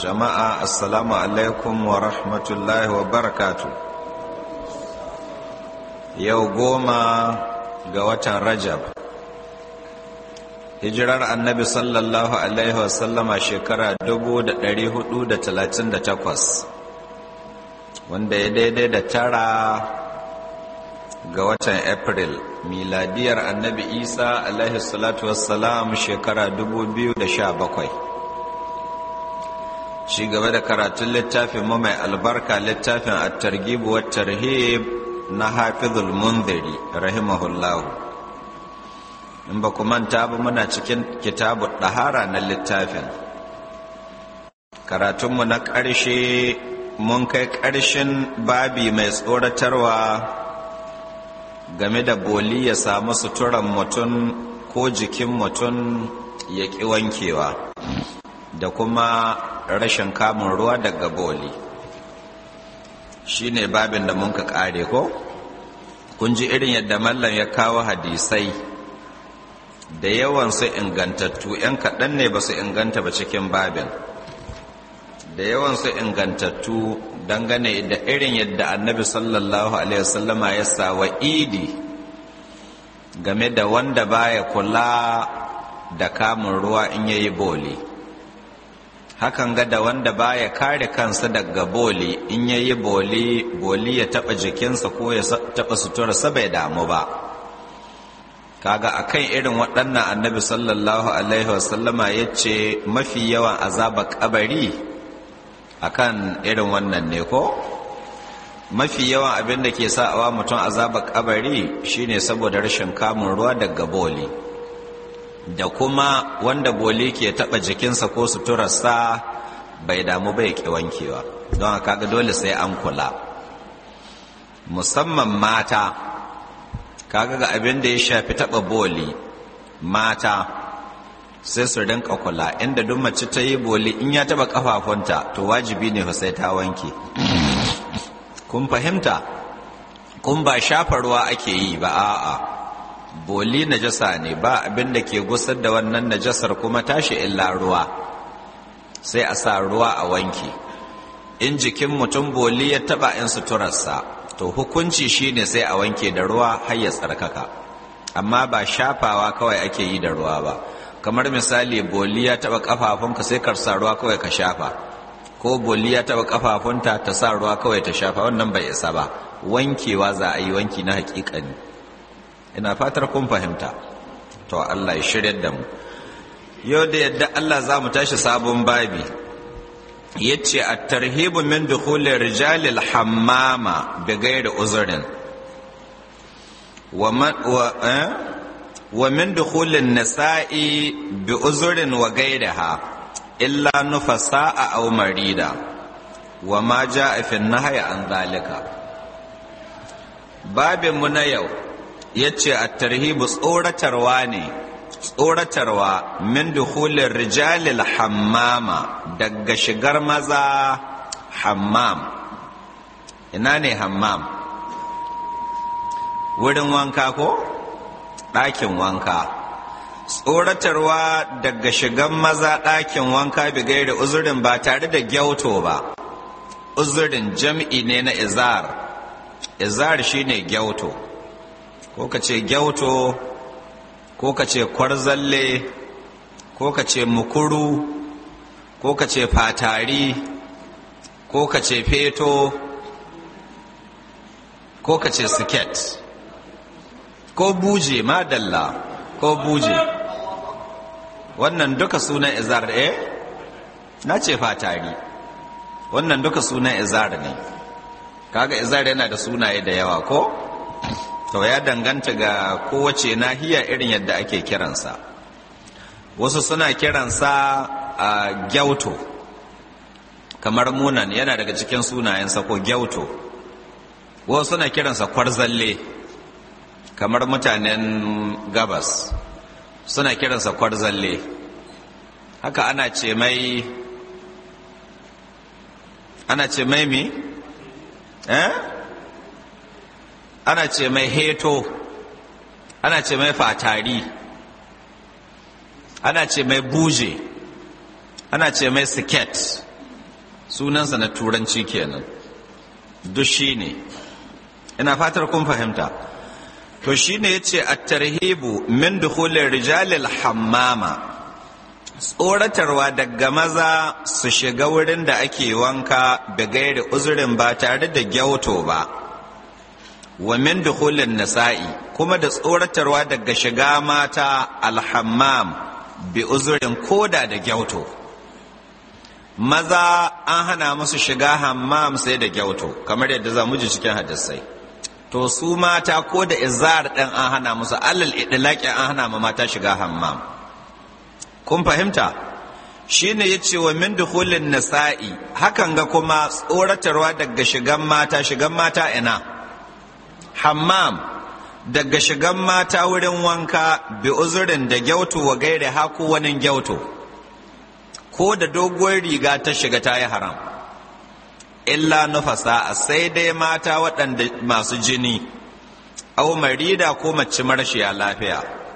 jama'a assalamu alaikum wa rahmatullahi wa barakatu yau goma ga watan rajab hijirar annabi sallallahu alaihi wasallama shekara 438 wanda ya daidai da tara ga watan april miladiyar annabi isa alaihi salatu wassalam shekara 2017 shi gaba da karatun littafin mu mai albarka littafin at-targhib wa tarhib na hafizul munziri rahimahullahu in ba ku manta ba muna cikin kitabu ɗahara na littafin karatunmu na ƙarshe mun kai ƙarshen babi mai tsoratarwa game da boli ya samu suturan mutum ko jikin mutum ya ƙi wankewa da kuma rashin kamun ruwa daga boli shi ne babin da mun ka ƙare ko kun ji irin yadda mallan ya kawo hadisai da yawan su ingantattu 'yan kaɗan ne ba su inganta ba cikin babin da yawan su ingantattu dangane da irin yadda annabi sallallahu alaihi wasallama ya sa wa idi game da wanda baya kula da kamun ruwa in yayi boli hakan ga da wanda baya kare kansa daga boli in yayi boli boli ya taba jikinsa ko ya taba suturarsa bai damu ba kaga akan irin waɗannan annabi sallallahu alaihi wasallama ya ce mafi yawan azaba kabari akan irin wannan ne ko mafi yawan abin da ke sa'awa mutum azaba kabari shine saboda rashin kamun ruwa daga boli da kuma wanda boli ke taba jikinsa ko suturarsa bai damu bai ki wankewa don haka ga dole sai an kula musamman mata kaga ga abin da ya shafi taba boli mata sai su rinka kula inda duk mace ta yi boli in ya taba kafafunta to wajibi ne fa sai ta wanke kun fahimta kun ba shafa ruwa ake yi ba a'a boli najasa ne ba abin da ke gusar da wannan najasar kuma tashi illa ruwa sai a sa ruwa a wanke in jikin mutum boli ya taba in suturarsa to hukunci shine sai a wanke da ruwa har ya tsarkaka amma ba shafawa kawai ake yi da ruwa ba kamar misali boli ya taba kafafunka sai ka sa ruwa kawai ka shafa ko boli ya taba kafafunta ta sa ruwa kawai ta shafa wannan bai isa ba wankewa za a yi wanki na hakikani ina fatar kun fahimta to Allah ya shirya da mu yau da yadda Allah za mu tashi sabon babi yace at-tarhibu min dukhuli rijalil hammama bi ghairi uzrin wa man wa eh? wa min dukhulin nisa'i bi uzrin wa ghayriha illa nufasa'a aw marida wa ma ja'a fi an-nahyi an zalika babin mu na yau yace at-tarhibu tsoratarwa ne tsoratarwa min dukhulin rijalil hammama daga shigar maza hammam ina ne hammam wurin wanka ko ɗakin wanka tsoratarwa daga shigan maza ɗakin wanka bigai da uzurin ba tare da gyauto ba uzurin jam'i ne na izar izar shine gyauto ko ka ce gyauto ko ka ce kwarzalle ko ka ce mukuru ko ka ce fatari ko ka ce feto ko ka ce siket ko buje madalla ko buje wannan duka sunan izar eh na ce fatari wannan duka sunan izar ne kaga izar yana da sunaye da yawa ko to ya danganta ga kowace nahiya irin yadda ake kiransa wasu suna kiransa a gyauto kamar munan yana daga cikin sunayensa ko gyauto wasu suna kiransa kwarzalle kamar mutanen gabas suna kiransa kwarzalle haka ana ce mai ana ce mai mi eh ana ce mai heto ana ce mai fatari ana ce mai buje ana ce mai siket sunansa na turanci kenan duk shi ne ina fatar kun fahimta to shi ne ya ce a tarhibu min dukhulin rijalil hammama tsoratarwa daga maza su shiga wurin da ake wanka da gairi uzurin ba tare da gyauto ba wa min dukhulin nisa'i kuma da tsoratarwa daga shiga mata alhammam bi uzurin koda da gyauto maza an hana musu shiga hammam sai da gyauto kamar yadda za mu ji cikin hadisai to su mata ko da izar ɗin an hana musu alal idlaqi an hana ma mata shiga hammam kun fahimta shine yace wa min dukhulin nisa'i hakan ga kuma tsoratarwa daga shigan mata shigan mata ina hammam daga shigan mata wurin wanka bi uzurin da gyautu wa gaire haku wani gyautu ko da doguwar riga ta shiga ta yi haram illa nufasa sai dai mata waɗanda masu jini au marida ko mace marashiya lafiya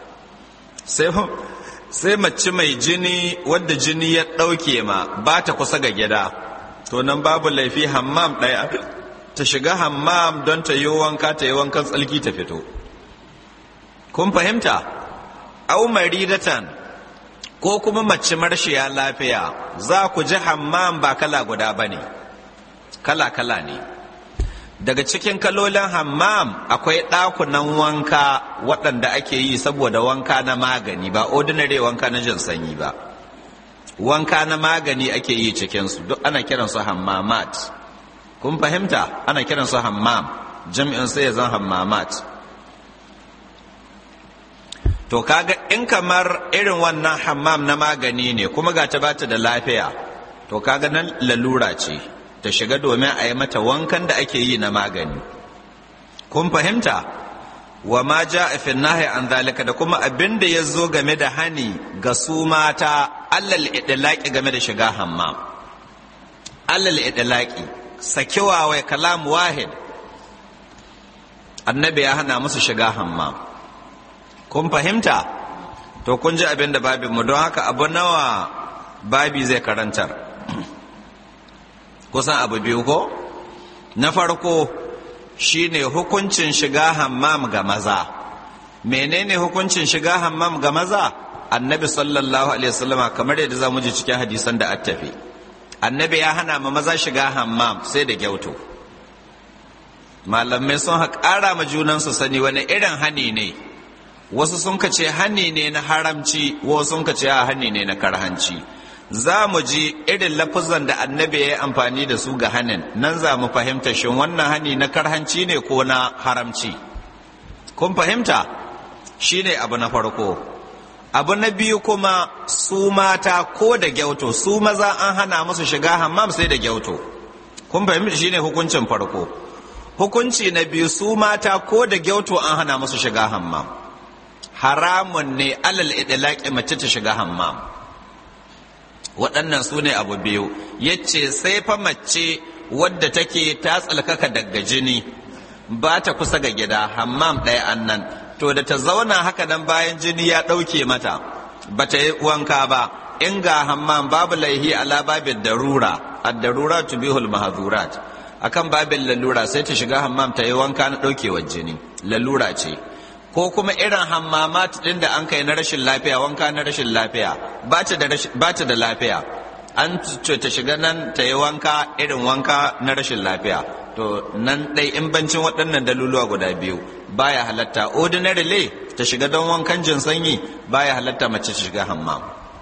sai mace mai jini wadda jini ya ɗauke ma ba ta kusa ga gida to nan babu laifi hammam ɗaya ta shiga hammam don ta yi wanka ta yi wankan tsalki ta fito kun fahimta au maridatan ko kuma mace marshiya lafiya za ku ji hammam ba kala guda ba ne kala-kala ne daga cikin kalolin hammam akwai ɗakunan wanka waɗanda ake yi saboda wanka na magani ba ordinary wanka na jin sanyi ba wanka na magani ake yi cikinsu duk ana kiransu hammamat kun fahimta ana kiransu hammam jami'in sai ya zan hammamat to kaga in kamar irin wannan hammam na magani ne kuma ga ta bata da lafiya to kaga nan lalura ce ta shiga domin a yi mata wankan da ake yi na magani kun fahimta wa ma ja a nahi an zalika da kuma abin da ya zo game da hani ga su mata allal idlaqi game da shiga hammam allal idlaqi sakiwa wai kalam wahid annabi ya hana musu shiga hammam kun fahimta to kun ji abin da babinmu don haka abu nawa babi zai karantar kusan abu biyu ko na farko shine hukuncin shiga hammam ga maza menene hukuncin shiga hammam ga maza annabi sallallahu alaihi wasallam kamar yadda za mu ji cikin hadisan da attafi annabi ya hana ma maza shiga hammam sai da gyauto malamai sun ƙara ma junansu sani wani irin hani ne wasu sun ka ce hani ne na haramci wasu sun ka ce a hani ne na karhanci za mu ji irin lafuzan da annabi ya yi amfani da su ga hanin nan za mu fahimta shin wannan hani na karhanci ne ko na haramci kun fahimta shi ne abu na farko abu na biyu kuma su mata ko da gyauto su maza an hana musu shiga hammam sai da gyauto kun fahimta shi ne hukuncin farko hukunci na biyu su mata ko da gyauto an hana musu shiga hammam haramun ne alal idlaqi mace ta shiga hammam waɗannan su ne abu biyu yace sai fa mace wadda take ta tsalkaka daga jini ba ta kusa ga gida hammam ɗaya annan to da ta zauna haka nan bayan jini ya ɗauke mata ba ta yi wanka ba in ga hammam babu laihi ala babin darura ad-darura tubihul mahzurat akan babin lalura sai ta shiga hammam ta yi wanka na ɗaukewar jini lalura ce ko kuma irin hammamat ɗin da an kai na rashin lafiya wanka na rashin lafiya ba ta da lafiya an ce ta shiga nan ta yi wanka irin wanka na rashin lafiya to nan ɗai in bancin waɗannan daluluwa guda biyu baya halatta ordinarily ta shiga don wankan jin sanyi baya halatta mace ta shiga hammam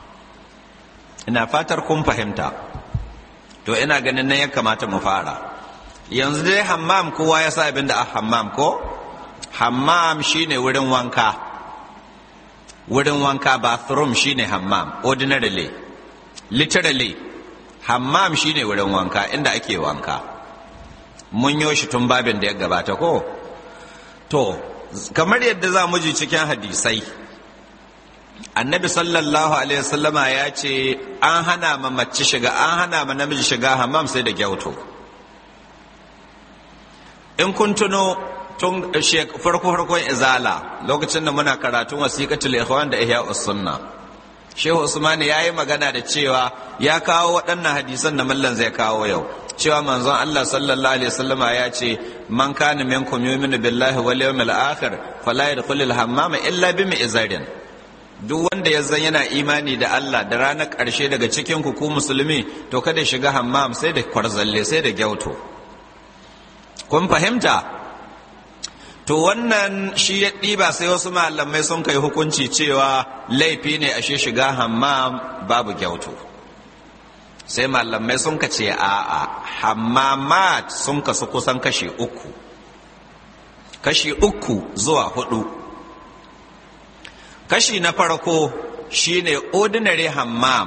ina fatar kun fahimta to ina ganin nan ya kamata mu fara yanzu dai hammam kowa ya sa abin da a hammam ko hammam shine wurin wanka wurin wanka bathroom shine hammam ordinarily literally hammam shine wurin wanka inda ake wanka mun yo shi tun babin da ya gabata ko to kamar yadda za mu ji cikin hadisai annabi sallallahu alaihi wasallama ya ce an hana ma mace shiga an hana ma namiji shiga hammam sai da gyauto in kun tuno tun farko farkon izala lokacin da muna karatun wasiqatul ikhwan da ihya sunna shehu usman ya yi magana da cewa ya kawo waɗannan hadisan da mallan zai kawo yau cewa manzon Allah sallallahu alaihi wasallama ya ce man kana minkum yu'minu billahi wal yawmil akhir fala yadkhulul hammama illa bi mi'zarin duk wanda ya zan yana imani da Allah da ranar ƙarshe daga cikin ku ku musulmi to kada shiga hammam sai da kwarzalle sai da gyauto kun fahimta to wannan shi ya ɗiba sai wasu malamai sun kai hukunci cewa laifi ne ashe shiga hammam babu gyauto sai malamai sun ka ce a'a hammamat sun kasu kusan kashi uku kashi uku zuwa hudu kashi na farko shine ordinary hammam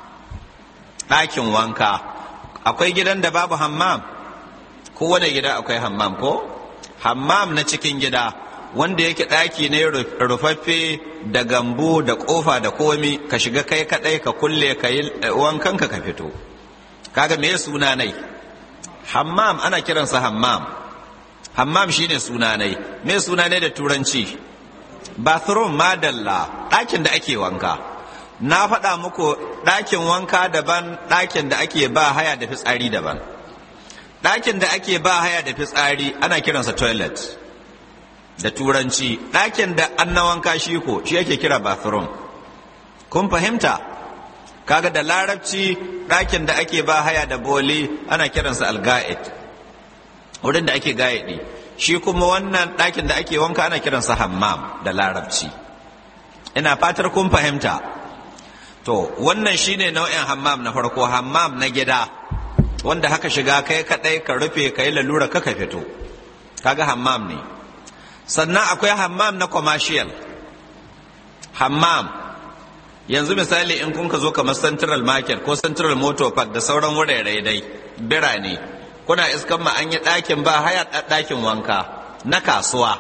ɗakin wanka akwai gidan da babu hammam kowane gida akwai hammam ko hammam na cikin gida wanda yake ɗaki ne rufaffe da gambo da ƙofa da komi ka shiga kai kaɗai ka kulle ka yi wankanka ka fito kaga me suna nai hammam ana kiransa hammam hammam shine suna nai me suna nai da turanci bathroom madalla ɗakin da ake wanka na faɗa muku ɗakin wanka daban ɗakin da ake ba haya da fitsari daban ɗakin da ake ba haya da fitsari ana kiransa toilet da turanci ɗakin da an na wanka shi ko shi yake kira bathroom kun fahimta kaga da larabci ɗakin da ake ba haya da boli ana kiransa alga'id wurin da ake gayaɗi shi kuma wannan ɗakin da ake wanka ana kiransa hammam da larabci ina fatar kun fahimta to wannan shine nau'in hammam na farko hammam na gida wanda haka shiga kai kadai ka rufe ka yi lalura ka fito kaga hammam ne sannan akwai hammam na commercial hammam yanzu misali in kun ka zo kamar central market ko central motor park da sauran wurare dai birane kuna iskan ma an yi ɗakin ba haya ɗakin wanka na kasuwa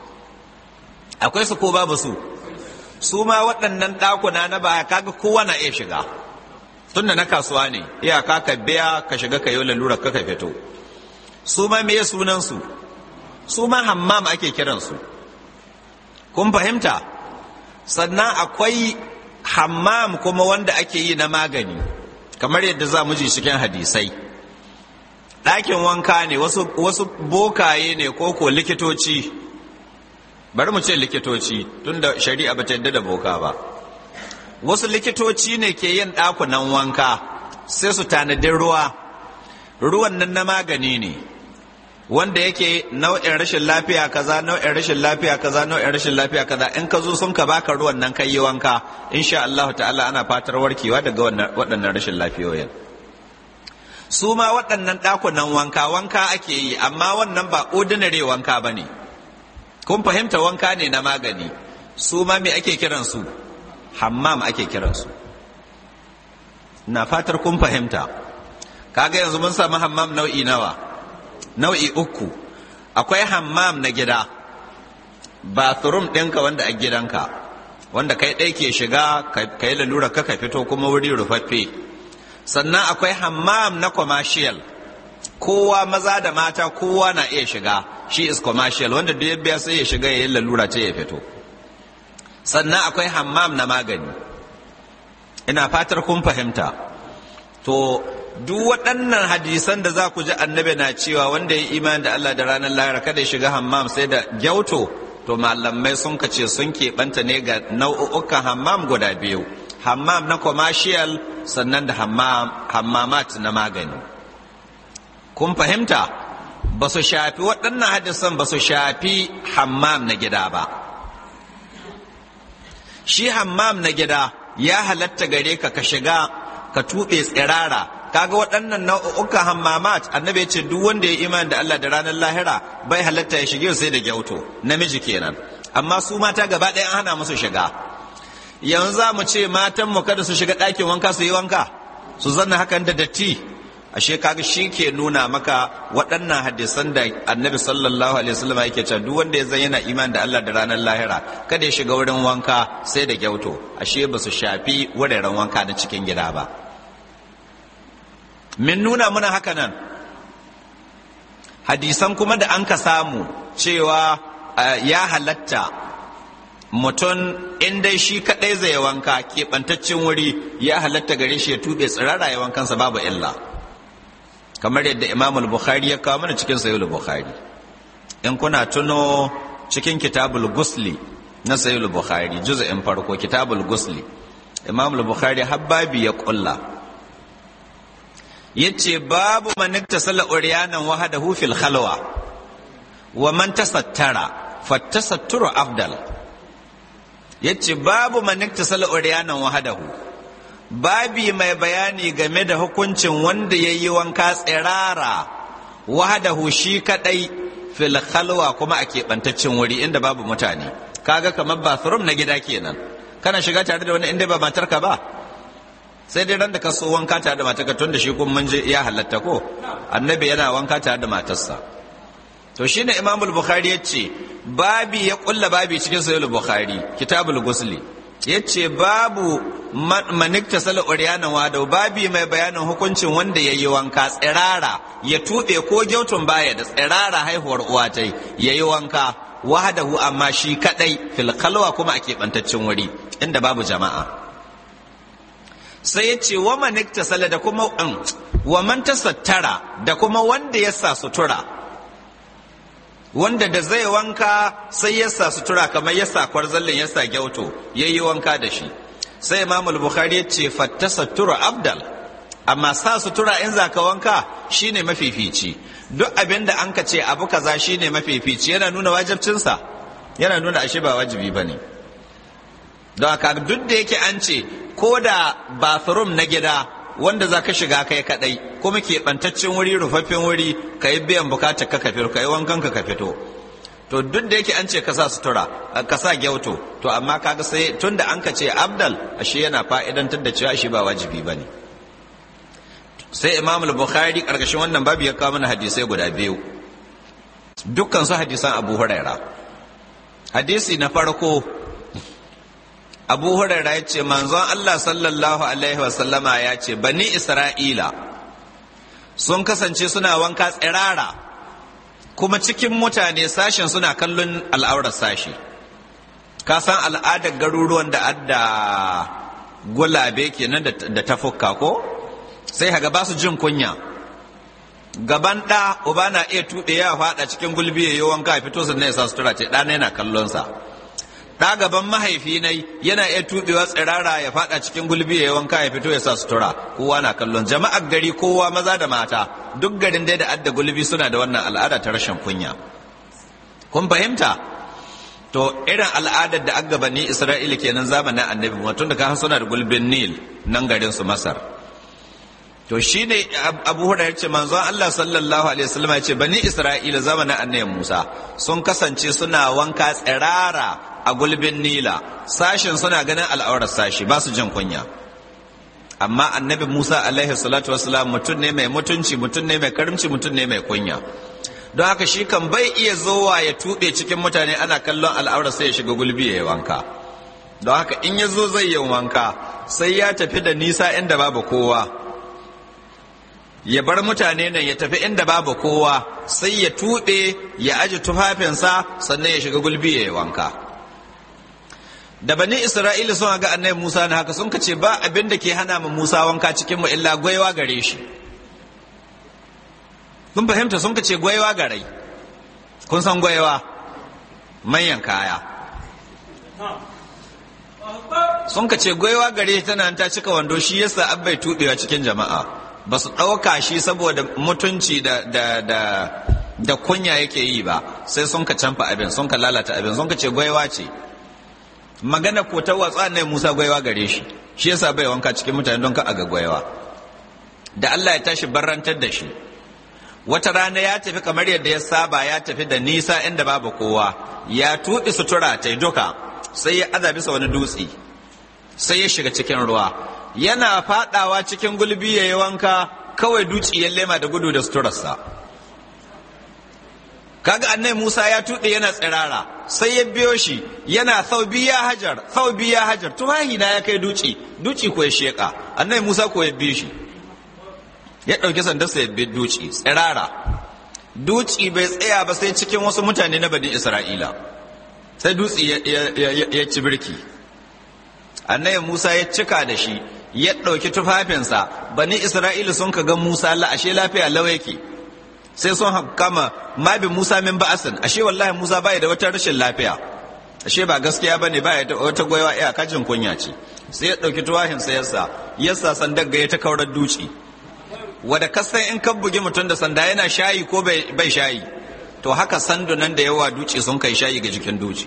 akwai su ko babu su su ma waɗannan ɗakuna na baya kaga kowa na iya shiga tunda na kasuwa ne iyaka ka biya ka shiga ka yi lalura ka fito su ma me sunan su su ma hammam ake kiransu kun fahimta sannan akwai hammam kuma wanda ake yi na magani kamar yadda za mu ji cikin hadisai ɗakin wanka ne wasu, wasu bokaye ne ko ko likitoci bari mu ce likitoci tunda shari'a ba ta yadda da boka ba wasu likitoci ne ke yin ɗakunan wanka sai su tanadi ruwa ruwan nan na magani ne wanda yake nau'in rashin lafiya kaza nau'in rashin lafiya kaza nau'in rashin lafiya kaza in ka zo sun ka baka ruwan nan kai yi wanka insha Allah ta'ala ana fatar warkewa daga waɗannan rashin lafiyoyin su ma waɗannan ɗakunan wanka wanka ake yi amma wannan ba ordinary wanka ba ne kun fahimta wanka ne na magani su ma me ake kiransu hammam ake kiransu na fatar kun fahimta kaga yanzu mun samu hammam nau'i nawa nau'i uku akwai hammam na gida bathroom ɗinka wanda a gidanka wanda kai ɗai ke shiga ka yi lalura ka ka fito kuma wuri rufaffe sannan akwai hammam na commercial kowa maza da mata kowa na iya shiga shi is commercial wanda duk ya biya sai ya shiga ya yi lalura ce ya fito sannan akwai hammam na magani ina fatar kun fahimta to duk waɗannan hadisan da za ku ji annabi na cewa wanda ya imani da Allah da ranar lahira kada ya shiga hammam sai da gyauto to malamai sun kace sun keɓanta ne ga nau'ukan hammam guda biyu hammam na commercial sannan da hammamat na magani kun fahimta ba su shafi waɗannan hadisan ba su shafi hammam na gida ba shi hammam na gida ya halatta gare ka ka shiga ka tuɓe tsirara kaga waɗannan nau'ukan hammamat annabi ya ce duk wanda ya imani da Allah da ranar lahira bai halatta ya shige sai da gyauto namiji kenan amma su mata gaba ɗaya an hana musu shiga yanzu za mu ce matan mu kada su shiga ɗakin wanka su yi wanka su zanna hakan da datti ashe kaga shi ke nuna maka waɗannan hadisan da annabi sallallahu alaihi wasallam yake cewa duk wanda ya zan yana iman da Allah da ranar lahira kada ya shiga wurin wanka sai da gyauto ashe ba su shafi wuraren wanka na cikin gida ba min nuna muna haka nan hadisan kuma da an ka samu cewa ya halatta mutum in dai shi kaɗai zai wanka keɓantaccen wuri ya halatta gare shi ya tuɓe tsirara ya wankansa babu illa kamar yadda imam bukhari ya kawo mana cikin sayul bukhari in kuna tuno cikin kitabul gusli na sayul bukhari juz'in farko kitabul gusli imam bukhari habbabi ya kulla yace babu man iktasala uryanan wahdahu fil khalwa wa man tasattara fattasatturu afdal yace babu man iktasala uryanan wahdahu babi mai bayani game da hukuncin wanda yayi wanka tsirara wahdahu shi kadai fil khalwa kuma a keɓantaccen wuri inda babu mutane kaga kamar bathroom na gida kenan kana shiga tare da wani inda ba matarka ba sai dai ran da ka so wanka tare da matarka tun da shi kun mun je ya halatta ko annabi yana wanka tare da matarsa to shine imam al-bukhari yace babi ya kulla babi cikin sahih al-bukhari kitabul gusli yace babu manikta sala uryana wada babi mai bayanin hukuncin wanda yayi wanka tsirara ya tube ko gyautun baya da tsirara haihuwar uwa tai yayi wanka wahadahu amma shi kadai fil khalwa kuma a keɓantaccen wuri inda babu jama'a sai ya ce wa manikta sala da kuma wa man tasattara da kuma wanda ya sa sutura wanda da zai wanka sai ya sa sutura kamar ya sa kwarzallin ya sa gyauto ya yi wanka da shi sai imam bukhari ya ce fattasattura abdal amma sa sutura in za ka wanka shine mafifici duk abin da an ka ce abu kaza shine mafifici yana nuna wajibcinsa yana nuna ashe ba wajibi ba ne don haka duk da yake an ce ko da bathroom na gida wanda za ka shiga kai kadai kuma keɓantaccen wuri rufaffen wuri ka yi biyan bukatar ka fito ka yi wankan ka fito to duk da yake an ce ka sa sutura ka sa gyauto to amma kaga sai tun da an ka ce abdal ashe yana fa'idantar da cewa shi ba wajibi ba ne sai imam al-bukhari karkashin wannan babu ya kawo mana hadisai guda biyu dukkan su hadisan abu huraira hadisi na farko abu huraira ya ce manzon allah sallallahu alaihi wasallama ya ce bani isra'ila sun kasance suna wanka tsirara kuma cikin mutane sashen suna kallon al'aurar sashi ka san al'adar garuruwan da adda gulabe kenan da tafukka ko sai haga ba su jin kunya gaban ɗa uba na iya tuɗe ya faɗa cikin gulbi ya yi wanka ya fito sannan ya sa sutura ce ɗana yana kallonsa ɗa gaban mahaifi nai yana iya tuɓewa tsirara ya faɗa cikin gulbi ya yi wanka ya fito ya sa sutura kowa na kallon jama'ar gari kowa maza da mata duk garin dai da adda gulbi suna da wannan al'ada ta rashin kunya kun fahimta to irin al'adar da agabani isra'ila kenan zamanin annabi mutum da ka suna da gulbin nil nan garin su masar to shi ne abu hura ya ce manzon Allah sallallahu alaihi wasallam ya ce bani Isra'ila zamanin annabi Musa sun kasance suna wanka tsirara a gulbin Nila sashin suna ganin al'aurar sashi ba su jin kunya amma annabi Musa alaihi salatu wasallam mutum ne mai mutunci mutum ne mai karimci mutum ne mai kunya don haka shi kan bai iya zowa ya tuɓe cikin mutane ana kallon al'aurar sai ya shiga gulbi ya yi wanka don haka in ya zo zai yi wanka sai ya tafi da nisa inda babu kowa ya bar mutane nan ya tafi inda babu kowa sai ya tuɓe ya aji tufafinsa sannan ya shiga gulbi ya yi wanka da bani isra'ila sun ga annabi musa na haka sun kace ba abin da ke hana mu musa wanka cikin mu illa gwaiwa gare shi kun fahimta sun kace gwaiwa gare kun san gwaiwa manyan kaya sun kace gwaiwa gare tana ta cika wando shi yasa abbai tuɓewa cikin jama'a ba su ɗauka shi saboda mutunci da, da, da, da kunya yake yi ba sai sun ka canfa abin sun ka lalata abin sun ka ce gwaiwa ce magana ko ta watsa ne musa gwaiwa gare shi shi yasa bai wanka cikin mutane don ka aga gwaiwa da allah ya tashi barrantar da shi wata rana ya tafi kamar yadda ya saba ya tafi da nisa inda babu kowa ya tuɗi sutura ta duka sai ya aza bisa wani dutse sai ya shiga cikin ruwa yana fadawa cikin gulbi ya yi wanka kawai duci ya lema da gudu da suturarsa kaga annai musa ya tuɗe yana tsirara sai ya biyo shi yana saubi ya hajar saubi ya hajar tuwahi na ya kai duci duci ko ya sheka annai musa ko ya bi shi ya ɗauki sandarsa ya bi duci tsirara duci bai tsaya ba sai cikin wasu mutane na bani isra'ila sai dutse ya ci birki annabi musa ya cika da shi ya ɗauki tufafinsa bani isra'ila sun ka ga musa la ashe lafiya lau yake sai sun kama mabi musa min ba'asin ashe wallahi musa baya da wata rashin lafiya ashe ba gaskiya bane baya da wata goyawa iya kajin kunya ce sai ya ɗauki tuwahinsa yasa yasa sandar ga ya ta kaurar duci wada kasan in kan bugi mutum da sanda yana shayi ko bai shayi to haka sandunan da yawa duci sun kai shayi ga jikin duci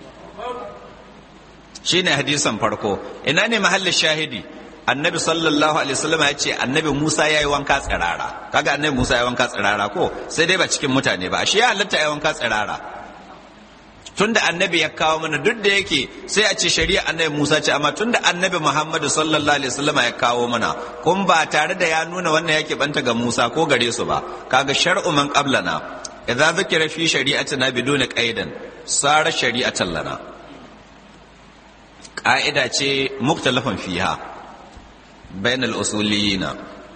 shine hadisan farko ina ne mahallin shahidi annabi sallallahu alaihi wasallam ya ce annabi Musa ya yi wanka tsirara kaga annabi Musa ya yi wanka tsirara ko sai dai ba cikin mutane ba ashe ya halatta ya wanka tsirara tunda annabi ya kawo mana duk da yake sai a ce shari'a annabi Musa ce amma tunda annabi Muhammadu sallallahu alaihi wasallam ya kawo mana kun ba tare da ya nuna wannan yake banta ga Musa ko gare su ba kaga shar'u man qablana idza dhukira fi shari'atina biduna qaidan sara shari'atan lana ƙa'ida ce muktalafin fiha bainal usuliyina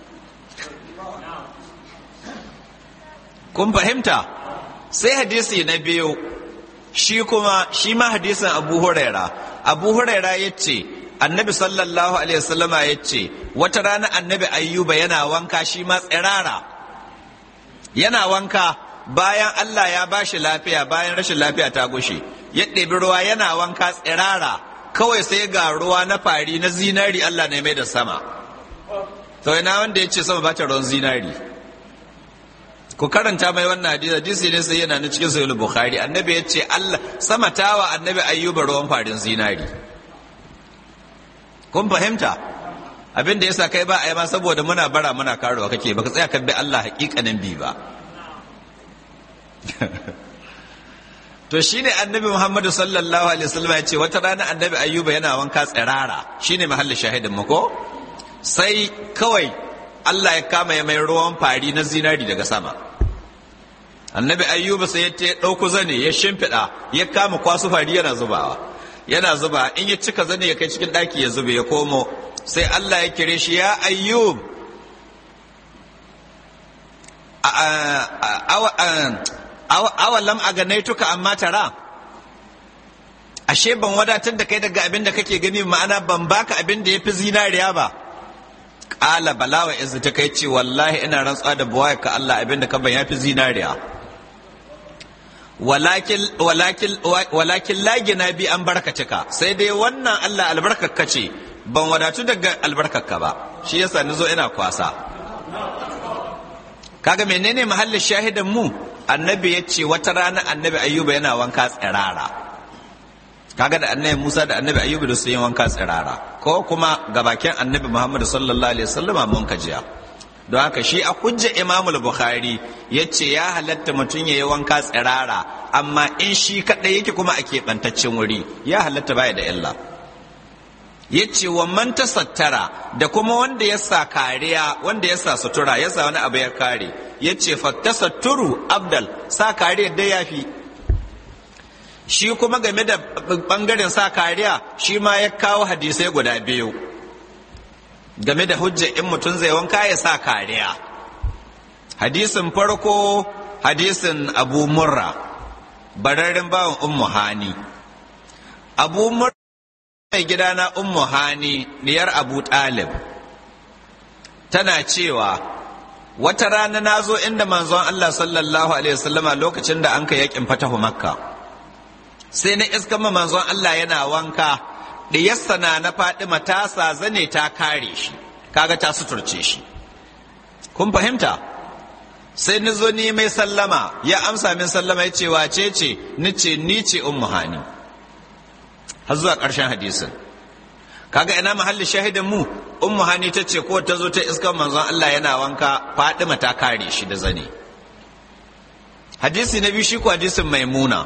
kun fahimta sai hadisi na biyu shi kuma shi ma hadisin abu huraira abu huraira ya ce annabi sallallahu alaihi wasallama ya ce wata rana annabi ayyuba yana wanka shi ma tsirara yana wanka bayan allah ya bashi lafiya bayan rashin lafiya ta gushe ya ɗebi ruwa yana wanka tsirara kawai sai ga ruwa na fari na zinari Allah ne mai da sama to ina wanda ya ce sama ba ta ruwan zinari ku karanta mai wannan hadisi hadisi ne sai yana na cikin sahih bukhari annabi ya ce Allah sama tawa annabi ayyuba ruwan farin zinari kun fahimta abin da yasa kai ba a yi ma saboda muna bara muna karuwa kake baka tsaya ka bi Allah hakikanin bi ba to shine annabi Muhammadu sallallahu alaihi wasallam ya ce wata rana annabi Ayyuba yana wanka tsirara shine mahallin shahidin mu ko sai kawai Allah ya kama ya mai ruwan fari na zinari daga sama annabi Ayyuba sai ya ta dauko zane ya shimfiɗa ya kama kwasu fari yana zubawa yana zuba in ya cika zane ya kai cikin ɗaki ya zube ya komo sai Allah ya kire shi ya Ayyub awalam a ganaituka amma tara ashe ban wadatar da kai daga abin da kake gani ma'ana ban baka abin da ya fi zinariya ba ƙala balawa izu ta kai ce wallahi ina rantsuwa da buwaya ka Allah abin da ka ban ya fi zinariya walakin lagina bi an barkacika sai dai wannan Allah albarkakka ce ban wadatu daga albarkakka ba shi yasa ni zo ina kwasa kaga menene mahallin shahidan mu annabi ya ce wata rana annabi ayyuba yana wanka tsirara kaga da annabi musa da annabi ayyuba da su yi wanka tsirara ko kuma ga bakin annabi muhammadu sallallahu alaihi wasallam mun kajiya don haka shi a hujja imamul bukhari ya ce ya halatta mutum ya yi wanka tsirara amma in shi kaɗai yake kuma a keɓantaccen wuri ya halatta baya da illa ya ce wa man tasattara da kuma wanda ya sa kariya wanda ya sa sutura ya sa wani abu ya kare ya ce fattasatturu abdal sa kariya da ya fi shi kuma game da bangaren sa kariya shi ma ya kawo hadisai guda biyu game da hujja in mutum zai wanka ya sa kariya hadisin farko hadisin abu murra bararren bawan ummu hani abu murra mai gidana ummu hani diyar abu talib tana cewa wata rana na zo inda manzon Allah sallallahu alaihi wasallama lokacin da an ka yakin fatahu makka sai na iska ma manzon Allah yana wanka diyarsa na na Fadima ta sa zane ta kare shi kaga ta suturce shi kun fahimta sai ni zo ni mai sallama ya amsa min sallama ya ce wace ce ni ce ni ce ummu hani har zuwa ƙarshen hadisin kaga ina mahallin shahidin mu ummu hani ta ce ko ta zo ta iskar manzon Allah yana wanka Fadima ta kare shi da zane hadisi na biyu shi ko hadisin maimuna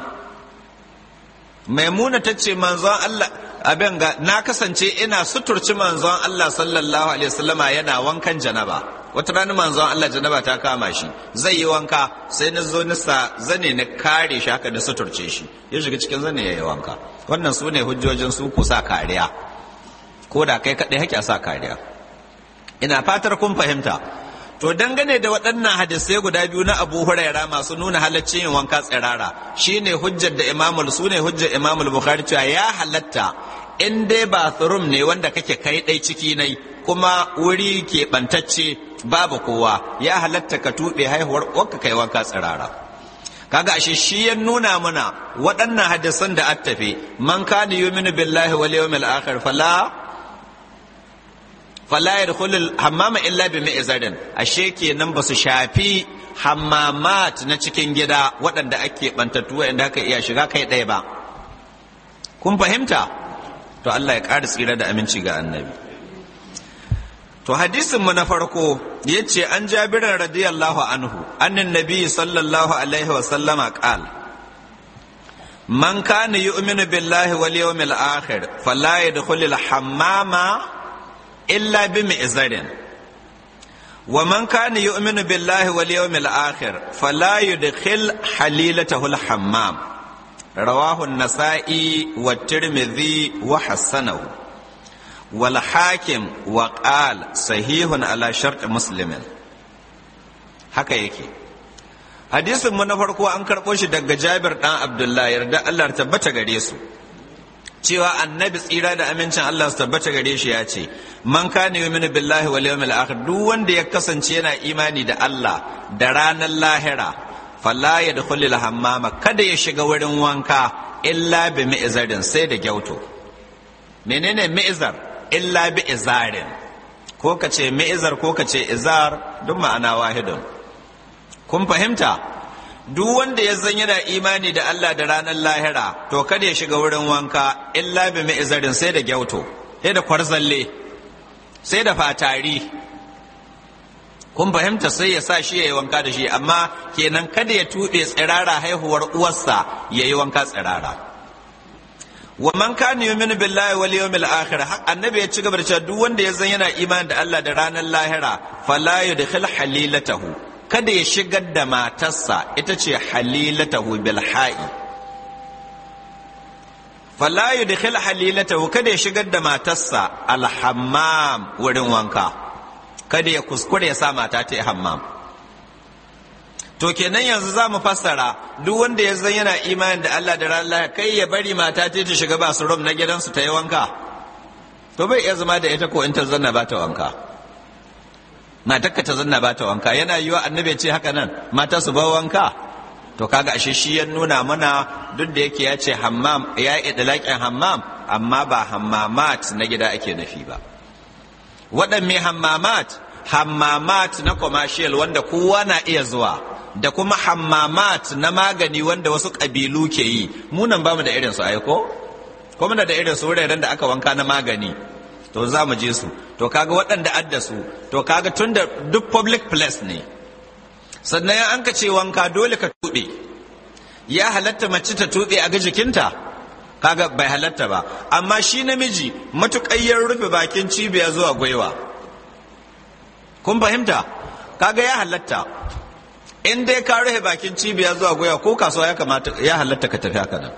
maimuna ta ce manzon Allah abin ga na kasance ina suturci manzon Allah sallallahu alaihi wasallama yana wankan janaba wata rana manzon Allah janaba ta kama shi zai yi wanka sai na zo nisa zane na kare shi haka da suturce shi ya shiga cikin zane ya yi wanka wannan su ne hujjojin su ku sa kariya ko da kai kaɗai hake sa kariya ina fatar kun fahimta to dangane da waɗannan hadisai guda biyu na abu huraira masu nuna halaccin yin wanka tsirara shine hujjar da imamul su ne hujjar imamul bukhari cewa ya halatta in dai bathroom ne wanda kake kai ɗai ciki nai kuma wuri ke ɓantacce babu kowa ya halatta ka tuɓe haihuwar wakka kai wanka tsirara kaga ashe shi ya nuna mana waɗannan hadisan da attafe man kana yu'minu billahi wal yawmil akhir fala fala yadkhulul hammama illa bi mi'zarin ashe kenan basu shafi hammamat na cikin gida waɗanda ake bantattu wanda aka iya shiga kai ɗaya ba kun fahimta to Allah ya ƙara tsira da aminci ga annabi to hadisin mu na farko yace an jabirin radiyallahu anhu annin nabi sallallahu alaihi wa sallama qal man kana yu'minu billahi wal yawmil akhir fala yadkhulul hammama illa bi mi'zarin wa man kana yu'minu billahi wal yawmil akhir fala yudkhil halilatahu al hammam rawahu an-nasa'i wa tirmidhi wa hasanahu wal hakim wa qal sahihun ala shart muslimin haka yake hadisin mu na farko an karɓo shi daga jabir ɗan abdullahi yarda allah tabbata gare su cewa annabi tsira da amincin allah su tabbata gare shi ya ce man kana yu'minu billahi wal yawmil akhir duk wanda ya kasance yana imani da allah da ranar lahira fala yadkhulul hammama kada ya shiga wurin wanka illa bi mi'zarin sai da gyauto menene mi'zar illa bi izarin ko ka ce mi'zar ko ka ce izar duk ma'ana wahidun kun fahimta duk wanda ya zan yana imani da Allah da ranar lahira to kada ya shiga wurin wanka illa bi mi'zarin sai da gyauto sai da kwarzalle sai da fatari kun fahimta sai ya sa shi ya yi wanka da shi amma kenan kada ya tuɓe tsirara haihuwar uwarsa ya yi wanka tsirara wa man kana yu'minu billahi wal yawmil akhir annabi ya ci gaba da cewa duk wanda ya zan yana imani da Allah da ranar lahira fala yudkhil halilatahu kada ya shigar da matarsa ita ce halilatahu bil ha'i fala yudkhil halilatahu kada ya shigar da matarsa al hammam wurin wanka kada ya kuskure ya sa mata ta yi hammam to kenan yanzu za mu fassara duk wanda ya zan yana imanin da Allah da ranar kai ya bari mata ta ta shiga ba su rum na gidansu ta yi wanka to bai iya zama da ita ko in ta zanna ba ta wanka matarka ta zanna ba ta wanka yana yiwa annabi ce haka nan mata su ba wanka to kaga ashe shi ya nuna mana duk da yake ya ce hammam ya yi idlaƙin hammam amma ba hammamat na gida ake nufi ba waɗanne hammamat hammamat na commercial wanda kowa na iya zuwa da kuma hammamat na magani wanda wasu ƙabilu ke yi munan bamu da irin su aiko kuma da irin su wuraren da aka wanka na magani to za mu je su to kaga waɗanda adda su to kaga tun da duk public place ne sannan an ka ce wanka dole ka tuɓe ya halatta mace ta tuɓe a ga jikinta kaga bai halatta ba amma shi namiji matuƙayyar rufe bakin cibiya zuwa gwaiwa kun fahimta kaga ya halatta in dai ka rufe bakin cibiya zuwa gwaiwa ko kasuwa ya kamata ya halatta ka tafi haka nan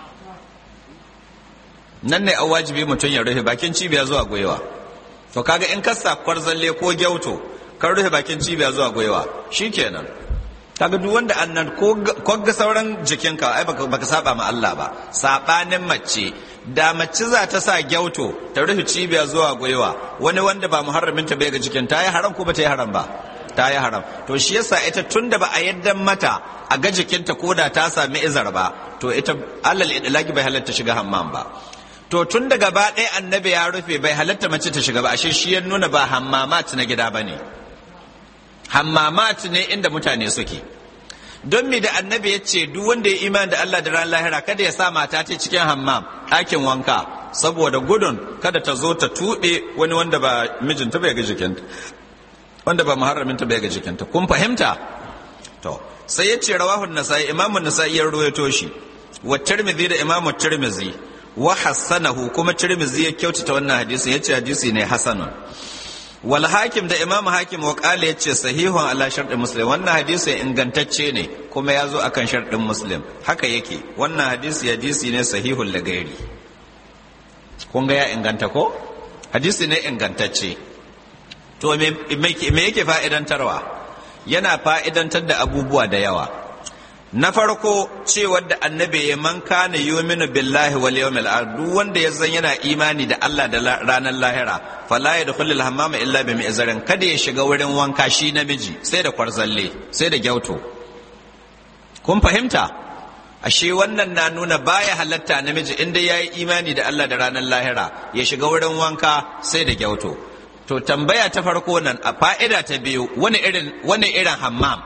nan ne an wajibi mutum ya rufe bakin cibiya zuwa gwaiwa to kaga in ka sa kwarzalle ko gyauto ka rufe bakin cibiya zuwa gwaiwa shikenan kaga duk wanda annan ko ga sauran jikinka ai baka saba ma Allah ba sabanin mace da mace za ta sa gyauto ta rufe cibiya zuwa gwaiwa wani wanda ba muharramin ta bai ga jikin ta yi haram ko ba ta yi haram ba ta yi haram to shi yasa ita tunda ba a yadda mata a ga jikinta ko da ta sami izar ba to ita alal idlaki bai halatta shiga hammam ba to tun da gaba ɗaya annabi ya rufe bai halatta mace ta shiga ba ashe shi ya nuna ba hammamat na gida ba ne hammamat ne inda mutane suke don mi da annabi ya ce duk wanda ya imani da Allah da ran lahira kada ya sa mata ta cikin hammam ɗakin wanka saboda gudun kada ta zo ta tuɓe wani wanda ba mijinta bai ga jikinta wanda ba muharraminta bai ga jikinta kun fahimta to sai ya ce rawahun nasai imamun nasai ya ruwaito shi wa tirmidhi da imamu tirmidhi wa hassanahu kuma tirmidhi ya kyautata wannan hadisin yace hadisi ne hasanun wal hakim da imamu hakim wa qala yace sahihun ala shartin muslim wannan hadisi ingantacce ne kuma ya zo akan shartin muslim haka yake wannan hadisi hadisi ne sahihul lagairi kun ga ya inganta ko hadisi ne ingantacce to me yake fa'idantarwa yana fa'idantar da abubuwa da yawa na farko cewar da annabi ya man kana yuminu billahi wal yawmil akhir duk wanda ya zan yana imani da Allah da ranar lahira fala yadkhulul hammama illa bi mi'zarin kada ya shiga wurin wanka shi namiji sai da kwarzalle sai da gyauto kun fahimta ashe wannan na nuna baya halatta namiji inda yayi imani da Allah da ranar lahira ya shiga wurin wanka sai da gyauto to tambaya ta farko nan a fa'ida ta biyu wani irin wani irin hammam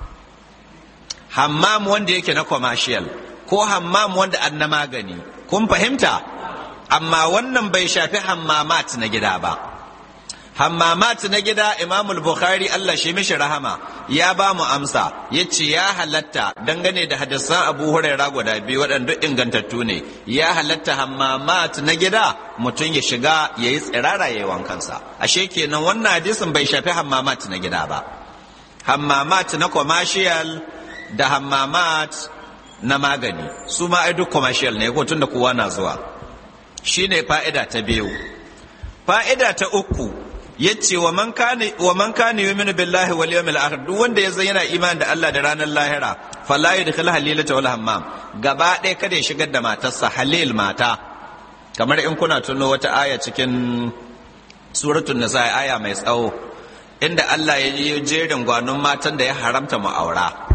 hammam wanda yake na commercial ko hammam wanda an na magani kun fahimta amma wannan bai shafi hammamat na gida ba hammamat na gida imamul bukhari allah shi mishi rahama ya ba mu amsa ya ce ya halatta dangane da hadisan abu huraira guda biyu waɗanda ingantattu ne ya halatta hammamat na gida mutum ya shiga ya yi tsirara ya yi wankansa ashe kenan wannan hadisin bai shafi hammamat na gida ba hammamat na commercial da hammamat na magani su ma ai duk commercial ne ko tun da kowa na zuwa shine fa'ida ta biyu fa'ida ta uku yace wa man kana wa man kana yu'minu billahi wal yawmil akhir duk wanda ya yana imani da Allah da ranar lahira fala yadkhul halilata wal hammam gaba ɗaya kada ya shigar da matarsa halil mata kamar in kuna tuno wata aya cikin suratul nisa aya mai tsawo inda Allah ya yi jerin gwanon matan da ya haramta mu aura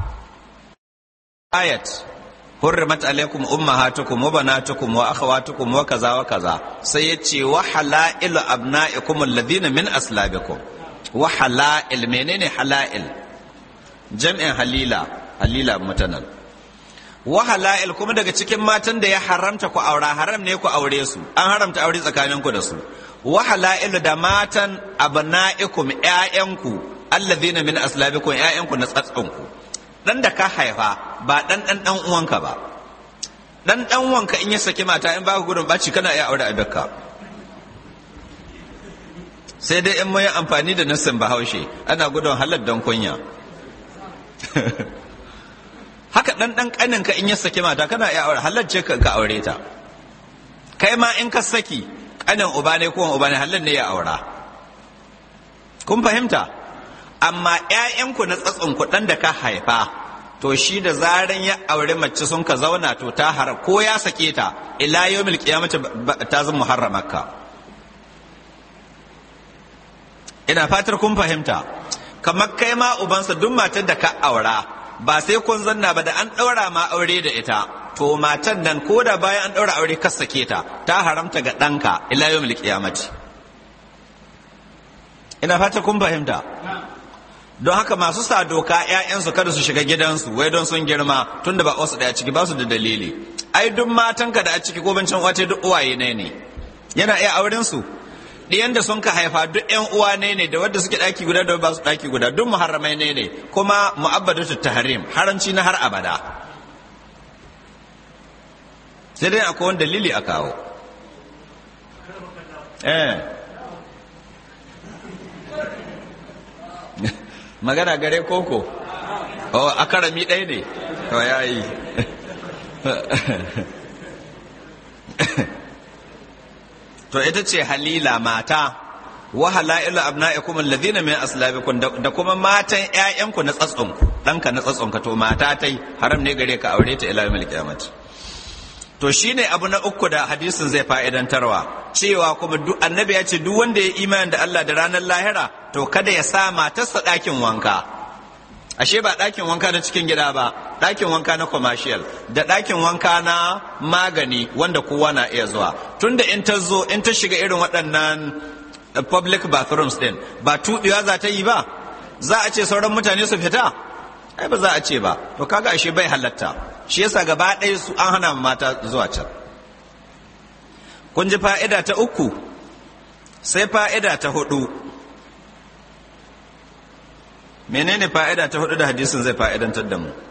ayat hurrimat alaikum ummahatukum wa banatukum wa akhawatukum wa kaza wa kaza sai yace wa halailu abnaikum alladhina min aslabikum wa halail menene halail jam'in halila halila mutanan wa halail kuma daga cikin matan da ya haramta ku aura haram ne ku aure su an haramta aure tsakanin ku da su wa halail da matan abnaikum ƴaƴanku alladhina min aslabikum ƴaƴanku na tsatsanku dan da ka haifa ba dan dan dan uwanka ba dan dan uwanka in ya saki mata in baka gudun baci kana iya aure abinka sai dai in mun yi amfani da nassin bahaushe ana gudun halar don kunya haka dan dan kanin ka in ya saki mata kana iya aure halar ce ka aure ta kai ma in ka saki kanin uba ne ko uba ne halar ne ya aura kun fahimta amma ‘ya'yanku na ku ɗan da ka haifa to shi da zaran ya aure mace sun ka zauna to ta haram ko ya sake ta ila yau milki ya mace ta zama muharramarka ina fatar kun fahimta kamar kai ma ubansa duk matar da ka aura ba sai kun zanna ba da an ɗaura ma aure da ita to matan nan ko da bayan an ɗaura aure ka sake ta ta haramta ga ɗanka ila yau milki ya mace ina fatar kun fahimta don haka masu sa doka 'ya'yansu kada su shiga gidansu wai don sun girma tun da ba wasu daya ciki ba su da dalili ai duk matanka da a ciki ko bancin wace duk uwaye ne ne yana iya auren su ɗiyan da sun ka haifa duk ƴan uwa ne ne da wadda suke ɗaki guda da ba su ɗaki guda duk muharramai ne ne kuma mu'abbadatu tahrim haramci na har abada sai dai akwai wani dalili a kawo eh magana gare koko o a karami ɗaya ne to ya yi to ita ce halila mata wa halailu abna'ikum alladhina min aslabikum da kuma matan ƴaƴanku na tsatsonku ɗanka na tsatsonka to mata tai haram ne gare ka aure ta ila yawmil qiyamati to shine abu na uku da hadisin zai fa'idantarwa cewa kuma duk annabi ya ce duk wanda ya imani da Allah da ranar lahira to kada ya sa matarsa ɗakin wanka ashe ba ɗakin wanka na cikin gida ba ɗakin wanka na commercial da ɗakin wanka na magani wanda kowa na iya zuwa tunda in ta zo in ta shiga irin waɗannan public bathrooms din ba tuɗewa za ta yi ba za a ce sauran mutane su fita ai ba za a ce ba to kaga ashe bai halatta shi yasa gaba ɗaya su an hana mata zuwa can kun ji fa'ida ta uku sai fa'ida ta hudu menene fa'ida ta hudu da hadisin zai fa'idantar da mu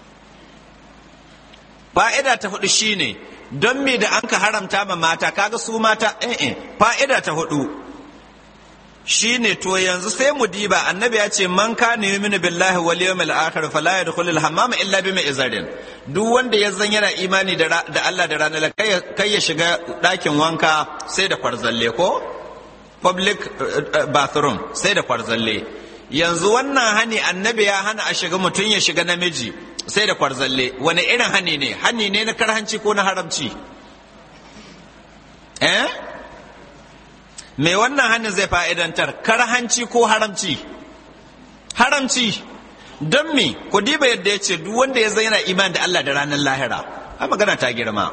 fa'ida ta hudu shine don me da an ka haramta ma mata kaga su mata eh fa'ida ta hudu shine to yanzu sai mu diba annabi ya ce man kana yu'minu billahi wal yawmil akhir fala yadkhulul hammama illa bima izarin duk wanda ya zan yana imani da Allah da ranar kai ya shiga ɗakin wanka sai da kwarzalle ko public bathroom sai da kwarzalle yanzu wannan hani annabi ya hana a shiga mutum ya shiga namiji sai da kwarzalle wani irin hani ne hani ne na karhanci ko na haramci eh me wannan hannun zai fa'idantar karhanci ko haramci haramci don me ku diba yadda ya ce duk wanda ya zaina iman da Allah da ranar lahira a magana ta girma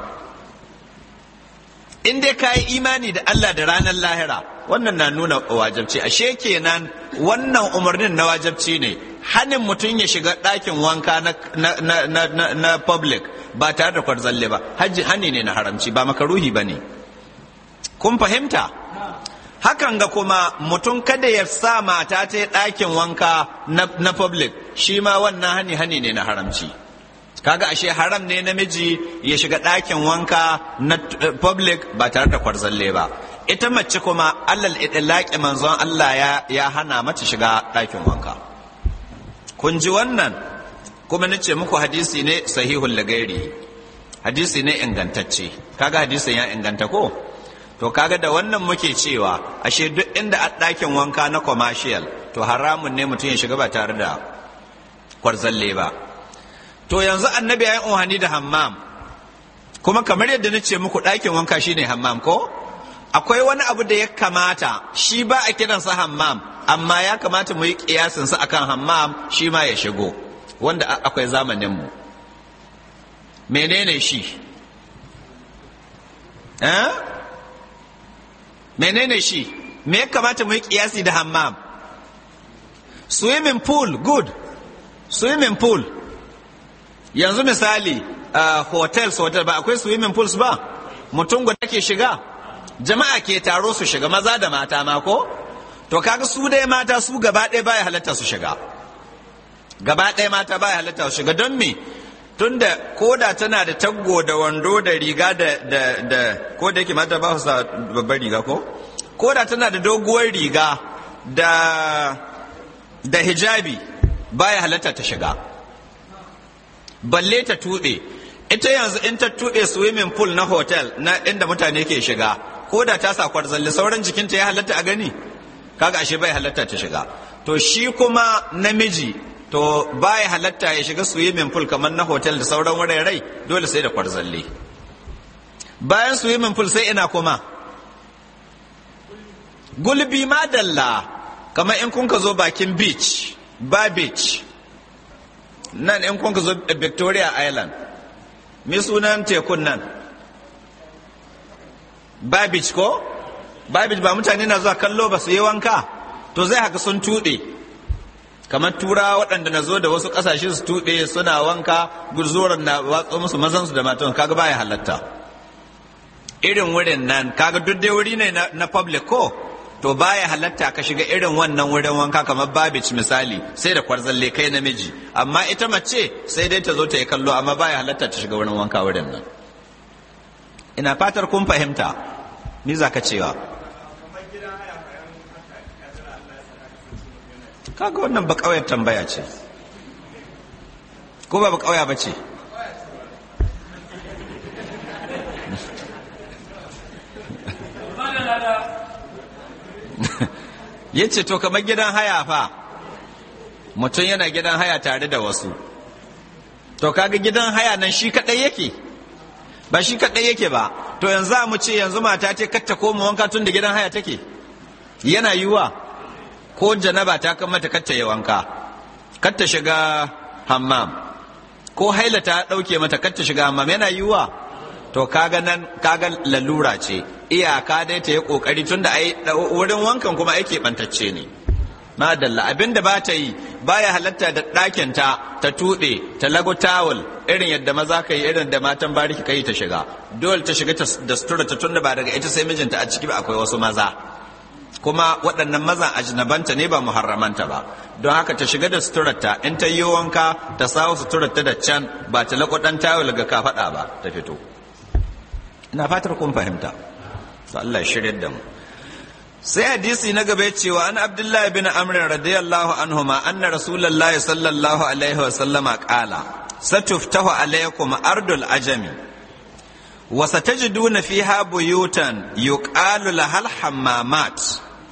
in dai ka yi imani da Allah da ranar lahira wannan na nuna wajabci ashe kenan wannan umarnin na wajabci ne hanin mutum ya shiga ɗakin wanka na, public ba tare da kwarzalle ba hajji hani ne na haramci ba makaruhi ba ne kun fahimta hakan ga kuma mutum kada ya sa mata ta ɗakin wanka na, na public shi ma wannan hani hani ne na haramci kaga ashe haram ne namiji ya shiga ɗakin wanka na public ba tare da kwarzalle ba ita mace kuma allal idlaqi manzon Allah ya, ya hana mata shiga ɗakin wanka kun ji wannan kuma nace muku hadisi ne sahihul lagairi hadisi ne ingantacce kaga hadisin ya inganta ko to kaga da wannan muke cewa ashe duk inda a ɗakin wanka na commercial to haramun ne mutum ya shiga ba tare da kwarzalle ba to yanzu annabi ya yi umarni da hammam kuma kamar yadda na ce muku ɗakin wanka shine hammam ko akwai wani abu da ya kamata shi ba a kiransa hammam amma ya kamata mu yi kiyasinsa akan hammam shi ma ya shigo wanda akwai zamaninmu menene shi eh? menene shi me ya kamata mu yi kiyasi da hammam swimming pool good swimming pool yanzu misali uh, hotels hotel ba akwai swimming pools ba mutum guda ke shiga jama'a ke taro su shiga maza da mata ma ko to kaga su dai mata su gaba ɗaya baya halatta su shiga gaba ɗaya mata baya halatta su shiga don me tunda koda tana da taggo da wando da riga da da da ko da yake mata ba su sa babbar riga ko koda tana da doguwar riga da da hijabi baya halatta ta shiga balle ta tuɓe ita yanzu in ta tuɓe swimming pool na hotel na inda mutane ke shiga ko da ta sa kwarzalle sauran jikinta ya halatta a gani kaga ashe bai halatta ta shiga to shi kuma namiji to baya halatta ya shiga swimming pool kamar na hotel da sauran wurare dole sai da kwarzalle bayan swimming pool sai ina kuma gulbi madalla kamar in kun ka zo bakin beach ba beach nan in kun ka zo victoria island me sunan tekun nan babich ko babich ba mutane na zuwa kallo ba su yi wanka to zai haka sun tuɗe kamar tura waɗanda na zo da wasu ƙasashe su tuɗe suna wanka gurzoran na watsa musu mazansu da matan kaga baya halatta irin wurin nan kaga duk dai wuri ne na public ko to baya halatta ka shiga irin wannan wurin wanka kamar babich misali sai da kwarzalle kai namiji amma ita mace sai dai ta zo ta yi kallo amma baya halatta ta shiga wurin wanka wurin nan ina fatar kun fahimta ni za ka cewa kaga wannan ba ƙauyar tambaya ce ko ba ba ƙauya ba ce ya ce to kamar gidan haya fa mutum yana gidan haya tare da wasu to kaga gidan haya nan shi kaɗai yake ba shi kaɗai yake ba to yanzu mu ce yanzu mata ce katta koma wanka tun da gidan haya take yana yiwa ko janaba ta kan mata katta ya wanka katta shiga hammam ko haila ta ɗauke mata katta shiga hammam yana yiwa to kaga nan kaga lalura ce iyaka dai ta yi kokari tunda ai wurin wankan kuma ake bantacce ne madalla abinda ba ta yi baya halatta da ɗakin ta ta tuɗe ta lago tawul irin yadda maza ka yi irin da matan bariki kai ta shiga dole ta shiga da sutura ta tunda ba daga ita sai mijinta a ciki ba akwai wasu maza kuma waɗannan mazan ajnabanta ne ba muharramanta ba don haka ta shiga da suturarta in ta yi wanka ta sawo suturarta da can ba ta lago ɗan tawul ga kafaɗa ba ta fito ina fatar kun fahimta to Allah ya shirya da mu sai hadisi na gaba cewa an abdullahi bin amr radiyallahu anhuma anna rasulullahi sallallahu alaihi wa sallama qala satuftahu alaikum ardul ajami wa satajiduna fiha buyutan yuqalu lahal hammamat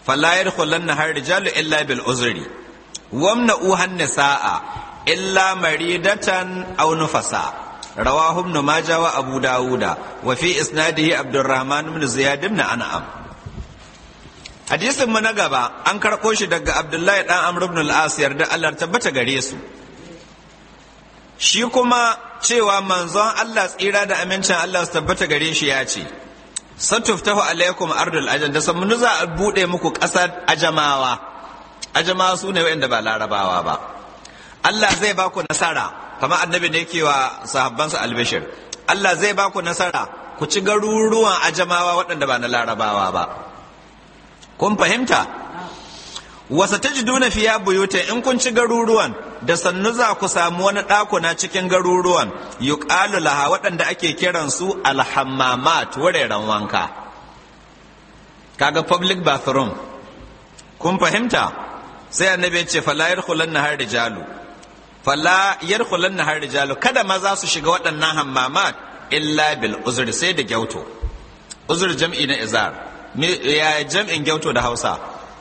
fala yadkhulanna har rijalu illa bil uzri wamna uhan nisaa illa maridatan aw nufasa rawahu ibn majah wa abu dauda wa fi isnadihi abdurrahman ibn ziyad ibn an'am hadisin mu na gaba an karɓo shi daga abdullahi dan amr ibn al-as yarda Allah tabbata gare su shi kuma cewa manzon Allah tsira da amincin Allah su tabbata gare shi ya ce satuftahu alaikum ardul ajam da sammunu za a bude muku ƙasar ajamawa ajamawa su ne waɗanda ba larabawa ba Allah zai ba ku nasara kamar annabi ne ke wa sahabbansa albishir Allah zai ba ku nasara ku ci garuruwan ajamawa waɗanda ba na larabawa ba kun fahimta wasa ta jiduna fiya buyuta in kun ci garuruwan da sannu za ku samu wani ɗakuna cikin garuruwan yuqalu laha waɗanda ake kiran su alhammamat wuraren wanka kaga public bathroom kun fahimta sai annabi ya ce fala yadkhulanna har rijalu fala yadkhulanna har rijalu kada maza su shiga waɗannan hammamat illa bil uzr sai da gyauto uzur jam'i na izar ya jam'in gyauto da hausa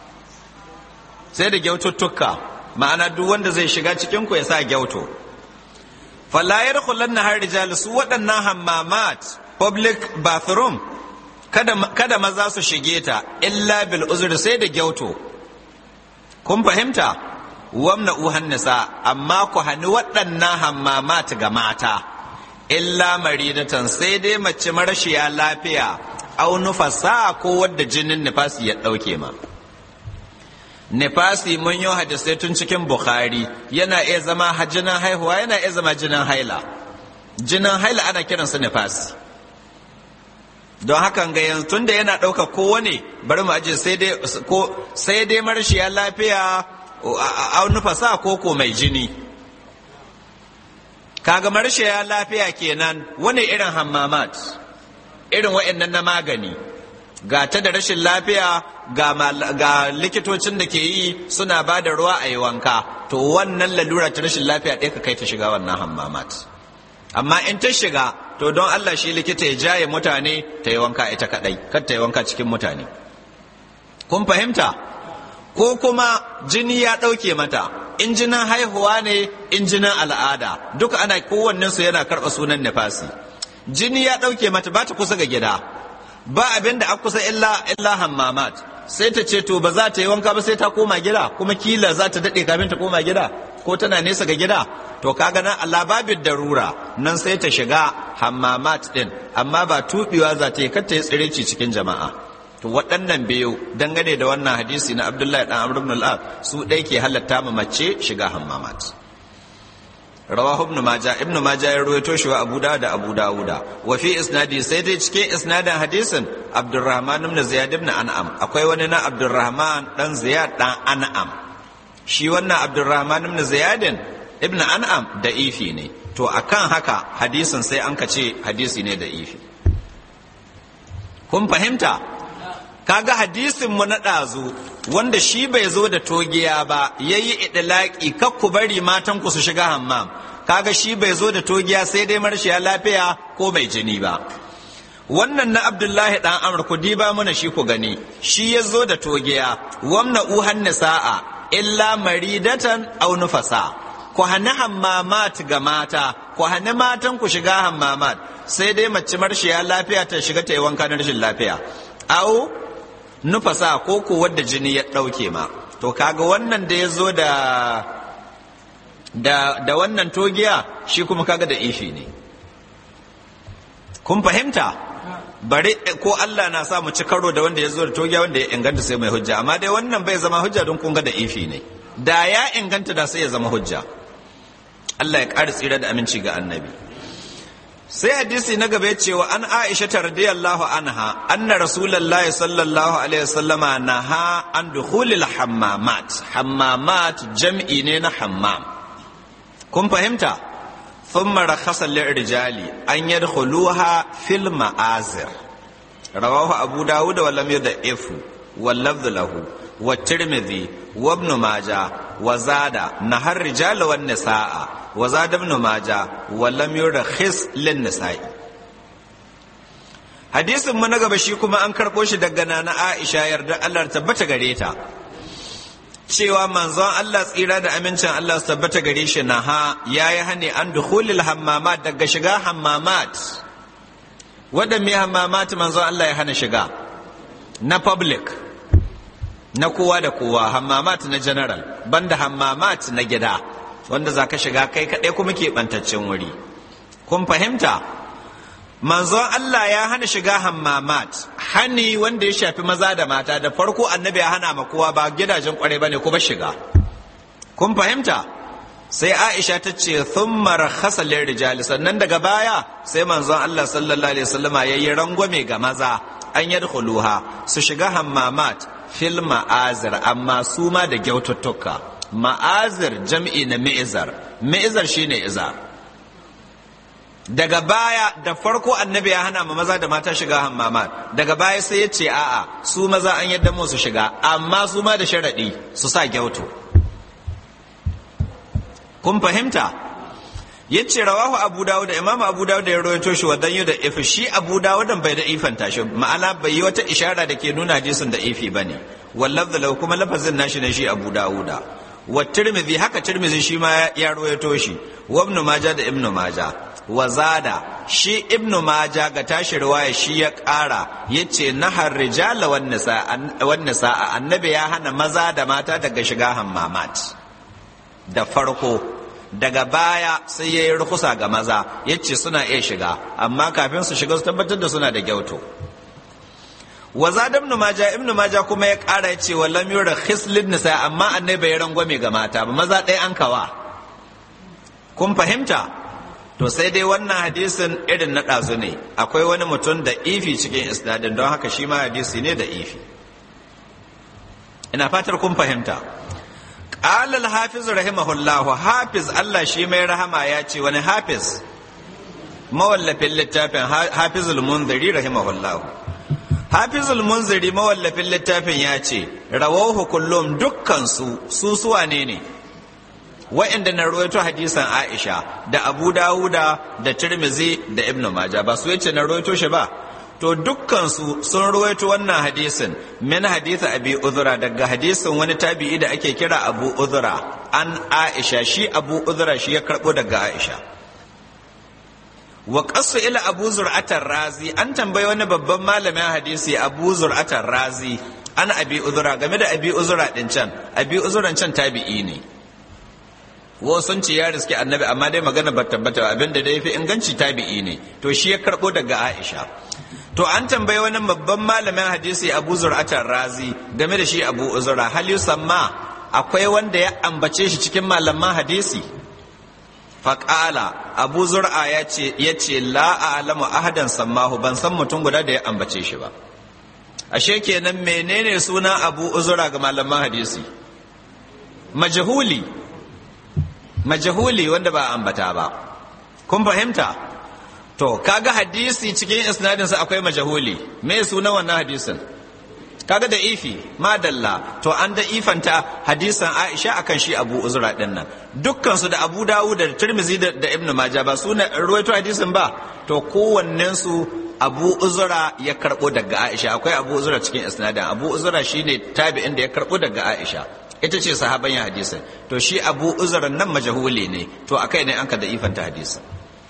sai da gyaututtuka ma'ana duk wanda zai shiga cikin ku ya sa gyauto falayar na har rijal su waɗannan hammamat public bathroom kada, kada maza su shige ta illa bil uzur sai da gyauto kun fahimta wamna uhan nisa amma ku hani waɗannan hammamat ga mata illa maridatan sai dai mace marashiya lafiya au nufasa ko wadda jinin nifasi ya ɗauke ma nifasi mun yi hadisai tun cikin bukhari yana iya zama jinin haihuwa yana iya zama jinin haila jinin haila ana kiransa nifasi don hakan ga yanzu tun da yana ɗauka kowane bari mu aje sai dai marashiya lafiya au nufasa ko ko mai jini kaga marashiya lafiya kenan wani irin hammamat irin wa'annan na magani ga ta da rashin lafiya ga likitocin da ke yi suna ba da ruwa a yi wanka to wannan lalura ta rashin lafiya ɗaya ka kai ta shiga wannan hammamat amma in ta shiga to don Allah shi likita ya jaye mutane ta yi wanka ita kaɗai kar ta yi wanka cikin mutane kun fahimta ko kuma jini ya ɗauke mata in jinin haihuwa ne in jinin al'ada duka ana kowannensu yana karɓa sunan nifasi jini ya ɗauke mata ba ta kusa ga gida ba abin da a kusa illa illa hammamat sai ta ce to ba za ta yi wanka ba sai ta koma gida kuma kila za ta daɗe kafin ta koma gida ko tana nesa ga gida to kaga nan Allah babin darura nan sai ta shiga hammamat din amma ba tubewa za ta yi kar ta yi tsireci cikin jama'a to waɗannan biyu dangane da wannan hadisi na Abdullahi dan Amr ibn al su ɗai ke halatta ma mace shiga hammamat rawahu ibn majah ibn majah ya rawaito shi wa abu da abu dawuda wa fi isnadi sai dai cikin isnadin hadisin abdurrahman ibn ziyad ibn an'am akwai wani na abdurrahman dan ziyad dan an'am shi wannan abdurrahman ibn ziyad ibn an'am da ifi ne to akan haka hadisin sai an ka ce hadisi ne da ifi kun fahimta kaga hadisin mu na ɗazu wanda shi bai zo da togiya ba yayi idlaki kakku bari matan ku su shiga hammam kaga shi bai zo da togiya sai dai marshiya lafiya ko mai jini ba wannan na abdullahi dan amr ku diba mana shi ku gani shi ya zo da togiya wamna uhan nisa'a illa maridatan aw nufasa ku hana hammamat ga mata ku hana matan ku shiga hammamat sai dai mace marshiya lafiya ta shiga ta yi wanka na rashin lafiya au nufasa ko ko wadda jini ya ɗauke ma to kaga wannan da ya zo da da da wannan togiya shi kuma kaga da ifi ne kun fahimta bari ko Allah na sa mu ci karo da wanda ya zo da togiya wanda ya inganta sai mai hujja amma dai wannan bai zama hujja don kun ga da ifi ne da ya inganta da sai ya zama hujja Allah ya ƙara tsira da aminci ga annabi sai hadisi na gaba ya ce wa an aisha ta radiyallahu anha anna rasulullahi sallallahu alaihi wasallama naha an dukhulil hammamat hammamat jam'i ne na hammam kun fahimta thumma rakhasa rijali an yadkhuluha fil ma'azir rawahu abu dawud wa lam yudaifu wal lafdh lahu wa tirmidhi wa ibn majah wa zada nahar rijal wan nisaa وزاد ابن ماجه ولم يرخص للنساء hadisin mu na gaba shi kuma an karɓo shi daga nana Aisha yarda Allah tabbata gare ta cewa manzon Allah tsira da amincin Allah su tabbata gare shi na ha yayi hane an dukhulil hammamat daga shiga hammamat waɗanne hammamat manzon Allah ya hana shiga na public na kowa da kowa hammamat na general banda hammamat na gida wanda za ka shiga kai kaɗai kuma keɓantaccen wuri kun fahimta manzon Allah ya hana shiga hammamat hani wanda ya shafi maza da mata da farko annabi ya hana ma kowa ba gidajen kwarai bane kuma shiga kun fahimta sai Aisha ta ce thumma rakhasa rijali sannan daga baya sai manzon Allah sallallahu alaihi wasallama yayi rangwame ga maza an yadkhuluha su shiga hammamat fil ma'azir amma su ma da gyaututtuka ma'azir jam'i na mi'izar mi'izar shine izar daga baya da farko annabi ya hana ma maza da mata shiga hammamat daga baya sai ya ce a'a su maza an yadda mu su shiga amma su ma da sharaɗi su sa gyauto kun fahimta ya ce rawahu abu dawud da imam abu dawud da ya rawaito shi wa danyu da ifi shi abu dawud bai da ifanta shi ma'ana bai yi wata ishara da ke nuna hadisin da ifi bane wallaf da kuma lafazin nashi ne shi abu dawuda wa tirmidhi haka tirmidhi shi ma ya rawaito shi wa ibn majah da ibn majah wa zada shi ibnu maja ga tashi riwaya shi ya ƙara ya ce nahar rijala wan nisa annabi ya hana maza da mata daga shiga hammamat da farko daga baya sai ya yi rukusa ga maza ya ce suna iya shiga amma kafin su shiga su tabbatar da suna da gyauto wa zada ibnu maja ibnu maja kuma ya ƙara ya ce wa lam yura khislin nisa amma annabi ya rangwame ga mata ba maza ɗaya an kawa kun fahimta to sai dai wannan hadisin irin na ɗazu ne akwai wani mutum da ifi cikin isnadin don haka shi ma hadisi ne da ifi ina fatar kun fahimta ƙalal hafiz rahimahullahu hafiz Allah shi mai rahama ya ce wani hafiz mawallafin littafin hafizul munziri rahimahullahu hafizul munziri mawallafin littafin ya ce rawahu kullum dukkansu su suwa ne ne wa'inda na ruwaito hadisan Aisha da Abu Dawuda da Tirmizi da Ibn Majah ba su yace na ruwaito shi ba to dukkan su sun ruwaito wannan hadisin min hadisa Abi Uzra daga hadisin wani tabi'i da ake kira Abu Uzra an Aisha shi Abu Uzra shi ya karbo daga Aisha wa qasu ila Abu Zur'atar Razi an tambayi wani babban malamin hadisi Abu Zur'atar Razi an Abi Uzra game da Abi Uzra din can Abi Uzran can tabi'i ne wo sun ce ya riske annabi amma dai magana ba tabbata abinda dai fi inganci tabi'i ne to shi ya karbo daga Aisha to an tambayi wani babban malamin hadisi Abu Zur'atar Razi game da shi Abu Uzra hal yusamma akwai wanda ya ambace shi cikin malaman hadisi faƙala abu zur'a ya ce ya ce la a'lamu ahadan sammahu ban san mutum guda da ya ambace shi ba ashe kenan menene suna abu uzura ga malaman hadisi majhuli majahuli wanda ba ambata ba kun fahimta to kaga hadisi cikin isnadin sa akwai majahuli me suna wannan hadisin kaga da ifi madalla to an da ifanta hadisan Aisha akan shi Abu Uzra din nan dukkan su da Abu Dawud da Tirmidhi da, da Ibn Majah ba su ne ruwaito hadisin ba to kowannen su Abu Uzra ya karbo daga Aisha akwai Abu Uzra cikin isnadin Abu Uzra shine tabi'in da ya karbo daga Aisha ita ce sahaban ya hadisin to shi abu uzurin nan majahuli ne to akai ne an ka da ifanta hadisin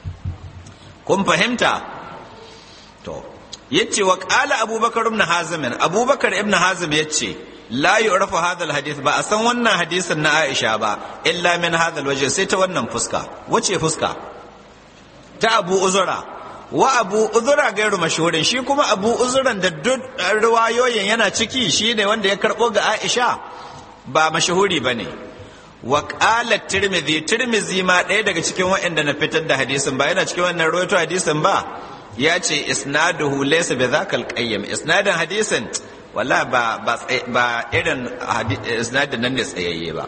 kun fahimta to yace wa qala abubakar ibn hazim abubakar ibn hazim yace la yu'rafu hadha alhadith ba a san wannan hadisin na aisha ba illa min hadha alwajh sai ta wannan fuska wace fuska ta abu uzura wa abu uzura gairu mashhurin shi kuma abu uzuran da duk riwayoyin yana ciki shi ne wanda ya karbo ga aisha ba mashahuri ba ne wa ƙala tirmidhi tirmidhi ma ɗaya daga cikin waɗanda na fitar da hadisin ba yana cikin wannan rawaito hadisin ba ya ce isnaduhu laysa bi zakal qayyim isnadin hadisin wala ba ba ba irin isnadin nan ne tsayayye ba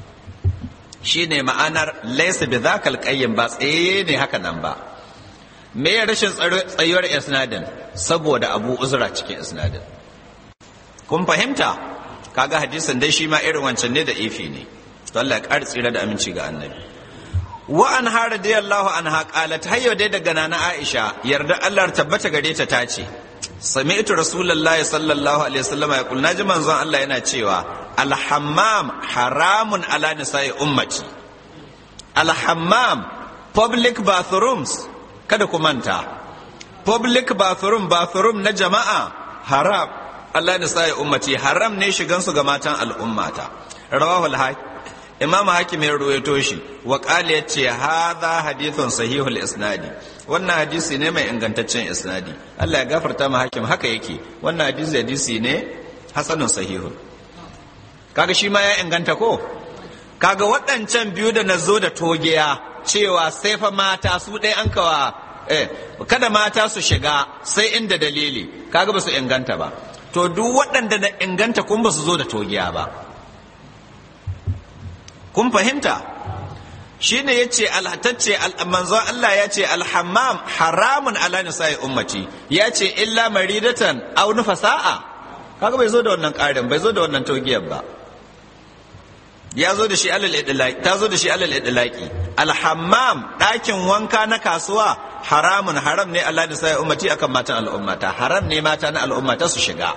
shine ma'anar laysa bi zakal qayyim ba tsayayye ne haka nan ba me ya rashin tsayuwar isnadin saboda abu uzra cikin isnadin kun fahimta kaga hadisin dai shi ma irin wancan ne da ifi ne to Allah ya ƙara tsira da aminci ga annabi wa an ha radiyallahu anha qalat hayyo dai daga nana Aisha yarda Allah tabbata gare ta tace sami'tu rasulullahi sallallahu alaihi wasallam ya kul naji manzon Allah yana cewa alhammam haramun ala nisa'i ummati alhammam public bathrooms kada ku manta public bathroom bathroom na jama'a haram Allah nisa'i ummati haram ne shigan su ga matan al'ummata rawahul hakim imam hakim ya ruwaito shi wa qala yace hadha hadithun sahihul isnadi wannan hadisi ne mai ingantaccen isnadi Allah ya gafarta ma hakim haka yake wannan hadisi hadisi ne hasanun sahihun kaga shi ma ya inganta ko kaga waɗancan biyu da nazo da togiya cewa sai fa mata su ɗaya an kawa eh kada mata su shiga sai inda dalili kaga ba su inganta ba to duk waɗanda na inganta kun ba su zo da togiya ba kun fahimta shi ne ya ce alhatacce manzon Allah ya ce alhammam haramun ala nisa'i ummati ya ce illa maridatan aw nufasa'a kaga bai zo da wannan ƙarin bai zo da wannan togiyar ba ya zo da shi alal idlaqi ta zo da shi alal idlaqi alhammam ɗakin wanka na kasuwa haramun haram ne ala nisa'i ummati akan matan al'ummata haram ne mata na al'ummata su shiga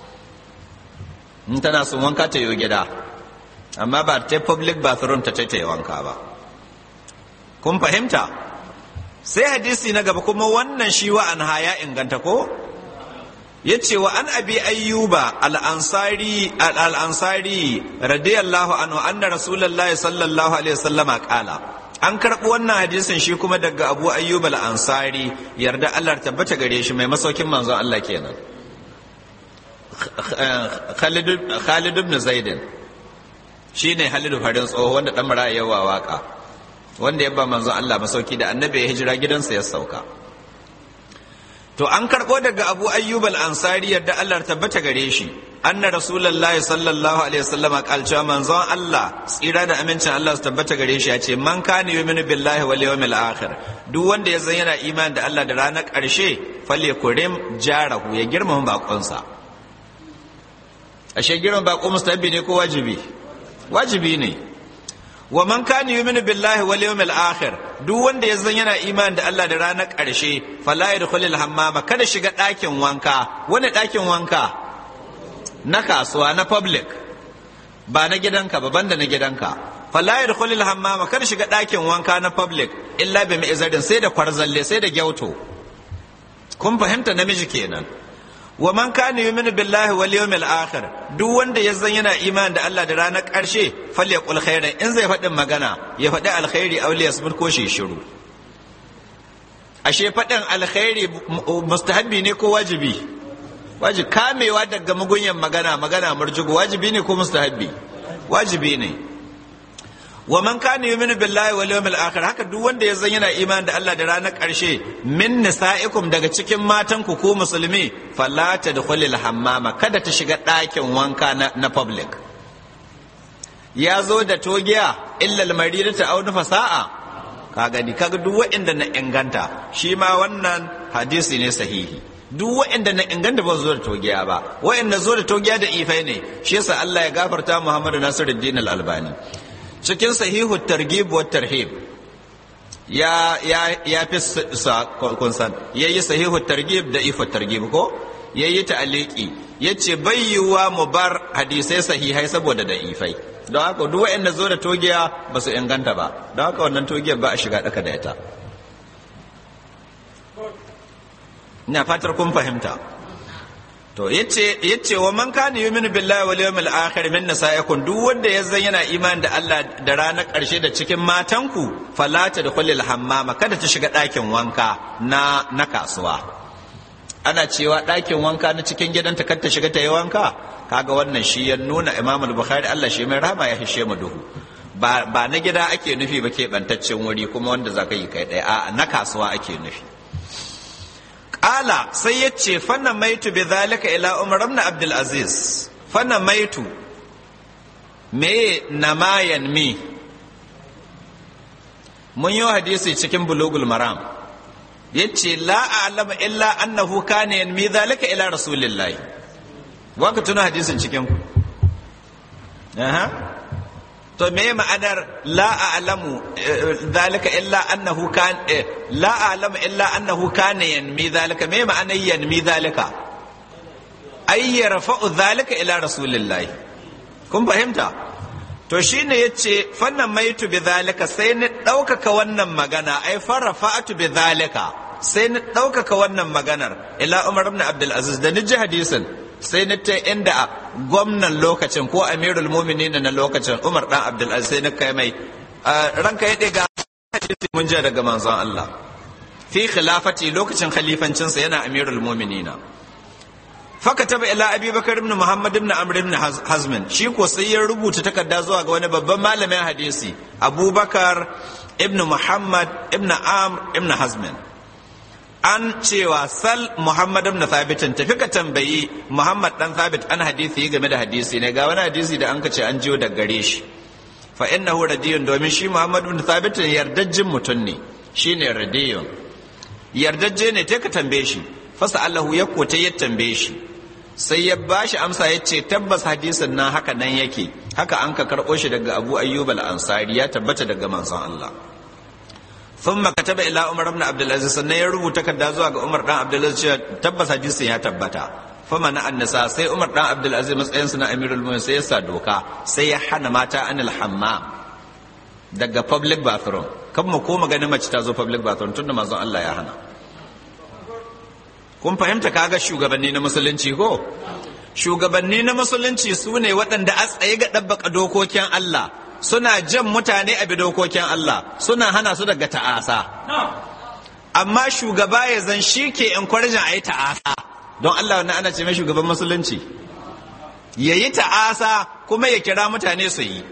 in tana son wanka ta yi gida amma ba ta public bathroom ta ta yi wanka ba kun fahimta sai hadisi na gaba kuma wannan shi wa an haya inganta ko ya ce wa an abi ayyuba al'ansari al'ansari radiyallahu anhu anna rasulullahi sallallahu alaihi wasallama kala an karɓi wannan hadisin shi kuma daga abu ayyuba al'ansari yarda Allah tabbata gare shi mai masaukin manzon Allah kenan Khalid ibn Zaidin shi ne halidu farin tsoho wanda ɗan mara yawa waka wanda ya ba manzon Allah masauki da annabi ya hijira gidansa ya sauka to an karɓo daga abu ayyub al-ansari yadda Allah tabbata gare shi anna rasulullahi sallallahu alaihi wasallam kalcewa manzon Allah tsira da amincin Allah su tabbata gare shi ya ce man kana yu'minu billahi wal yawmil akhir duk wanda ya zan yana imani da Allah da ranar ƙarshe falle kurim jarahu ya girmama bakonsa ashe girmama bako mustahabi ne ko wajibi wajibi ne wa man kana yu'minu billahi wal yawmil akhir duk wanda ya zan yana imani da Allah da ranar ƙarshe fala yadkhulul hammama kada shiga ɗakin wanka wani ɗakin wanka na kasuwa na public ba na gidanka ba banda na gidanka fala yadkhulul hammama kada shiga ɗakin wanka na public illa bi mi'zarin sai da kwarzalle sai da gyauto kun fahimta namiji kenan wa man kana yu'minu billahi wal yawmil akhir duk wanda ya zan yana imani da Allah da ranar ƙarshe falyaqul khairan in zai faɗin magana ya faɗi alkhairi aw liyasmut ko shi shiru ashe faɗin alkhairi mustahabbi ne ko wajibi wajibi kamewa daga mugunyan magana magana murjugu wajibi ne ko mustahabbi wajibi ne wa man kana yu'minu billahi wal yawmil akhir haka duk wanda ya zan yana imani da Allah da ranar ƙarshe min nisa'ikum daga cikin matan ku ko musulmi fala tadkhulil hammama kada ta shiga ɗakin wanka na, na public ya zo da togiya illa al-maridata aw fasa'a ka gani kaga duk waɗanda na inganta shi ma wannan hadisi ne sahihi duk waɗanda na inganta ba zo da togiya ba waɗanda zo da togiya da ifai ne shi yasa Allah ya gafarta Muhammadu Nasiruddin al-Albani cikin sahihu targhib wa tarhib ya ya ya fi sa kun san yayi sahihu targhib da ifu targhib ko yayi ta'aliki yace bayyuwa mu bar hadisai sahihai saboda da ifai don haka duk waɗanda zo da togiya ba su inganta ba don haka wannan togiyar ba a shiga daka da ita ina fatar kun fahimta to yace yace wa man kana yu'minu billahi wal yawmil akhir min nisaikum duk wanda ya zan yana imani da Allah da ranar karshe da cikin matanku fala tadkhulul hammama kada ta shiga ɗakin wanka na na kasuwa ana cewa ɗakin wanka na cikin gidanta kar ta shiga ta yi wanka kaga wannan shi ya nuna Imam al-Bukhari Allah shi mai rahama ya hishe mu duhu ba ba na gida ake nufi ba ke bantaccen wuri kuma wanda zaka yi kai ɗaya a na kasuwa ake nufi Ƙala sai ya ce fanna maitu bi zalika ila Umar ibn Abdul Aziz fanna maitu me namayan mi mun yi hadisi cikin bulugul maram yace la a'lamu illa annahu kana yanmi zalika ila rasulillahi wa ka tuna hadisin cikin ku aha to me ma'anar la a'lamu zalika illa annahu kan la a'lamu illa annahu kana yanmi zalika me ma'anar yanmi zalika ay yarfa'u dhalika ila rasulillahi kun fahimta to shine yace fannan maitu bi dhalika sai ni ɗaukaka wannan magana ai farafa'atu bi dhalika sai ni ɗaukaka wannan maganar ila Umar ibn Abdul Aziz da ni ji hadisin sai ni ta inda gwamnan lokacin ko amirul mu'minin na lokacin Umar dan Abdul Aziz sai ni kai mai ranka ya ɗiga hadisi mun ji daga manzon Allah fi khilafati lokacin khalifancinsa yana amirul mu'minina faka taba ila abi bakar ibn muhammad ibn amr ibn hazmin shi ko sai ya rubuta takarda zuwa ga wani babban malamin hadisi abubakar ibn muhammad ibn amr ibn hazmin an cewa sal muhammad ibn thabit tafi ka tambayi muhammad dan thabit an hadisi game da hadisi ne ga wani hadisi da an ka ce an jiyo da gare shi fa innahu radiyun domin shi muhammad ibn thabit yardajjin mutum ne shine radiyun yardajje ne ta ka tambaye shi fasa allahu ya kota ya tambaye shi sai ya ba shi amsa ya ce tabbas hadisin nan haka nan yake haka an ka karɓo shi daga abu ayyub al-ansari ya tabbata daga manzon Allah thumma kataba ila umar ibn abdul aziz sannan ya rubuta kadda zuwa ga umar dan abdul aziz cewa tabbas hadisin ya tabbata fama na annasa sai umar dan abdul aziz matsayin sa na amirul mu'minin sai ya sa doka sai ya hana mata anil hammam daga public bathroom kan mu ko magana mace ta zo public bathroom tunda manzon Allah ya hana kun fahimta kaga shugabanni na musulunci ko shugabanni na musulunci su ne waɗanda a tsaye ga ɗabbaka dokokin Allah suna jan mutane a bi dokokin Allah suna hana su daga ta'asa amma shugaba ya zan shi ke encouraging a yi ta'asa don Allah wannan ana ce mai shugaban musulunci ya yi ta'asa kuma ya kira mutane su yi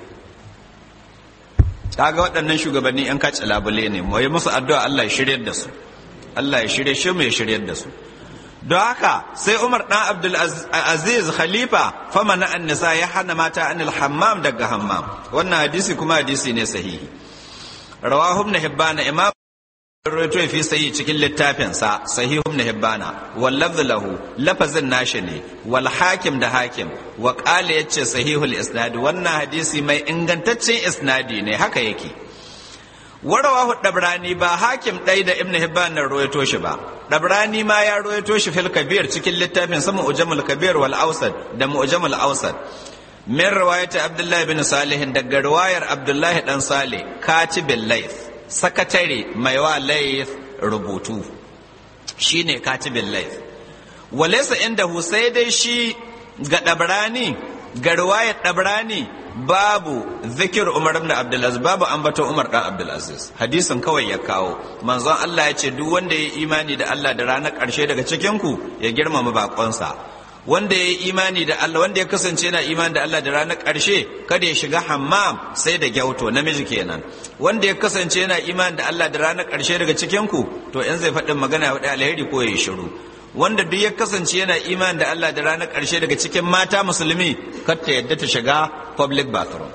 kaga waɗannan shugabanni 'yan kaci labule ne mu yi musu addu'a Allah ya shiryar da su Allah ya shirye shi mu ya shiryar da su don haka sai Umar dan Abdul Aziz Khalifa fama na annisa ya hana mata anil hammam daga hammam wannan hadisi kuma hadisi ne sahihi rawahu ibn hibban imam rawaito fi sahihi cikin littafin sa sahihu ibn hibban wal lafz lahu lafazin nashi ne wal hakim da hakim wa qala yace sahihul isnad wannan hadisi mai ingantaccen isnadi ne haka yake warawahu dabrani ba hakim ɗai da ibn hibban na ruwaito shi ba dabrani ma ya ruwaito shi fil kabir cikin littafin sama ujamul kabir wal ausad da mu'jamul ausad min riwayat abdullahi bin salih daga riwayar abdullahi dan salih katibin layth sakatare mai wa layth rubutu shine katibin layth walaysa inda sai dai shi ga dabrani ga riwayar dabrani babu zikir Umar ibn Abdulaziz babu ambaton Umar dan Abdulaziz hadisin kawai ya kawo manzon Allah ya ce duk wanda ya yi imani da Allah da ranar ƙarshe daga cikin ku ya girmama bakonsa wanda ya yi imani da Allah wanda ya kasance yana imani da Allah da ranar ƙarshe kada ya shiga hammam sai da gyauto namiji kenan wanda ya kasance yana imani da Allah da ranar ƙarshe daga cikin ku to in zai faɗin magana ya faɗi alheri ko ya yi shiru wanda duk ya kasance yana imani da Allah da ranar ƙarshe daga cikin mata musulmi kar ta yadda ta shiga public bathroom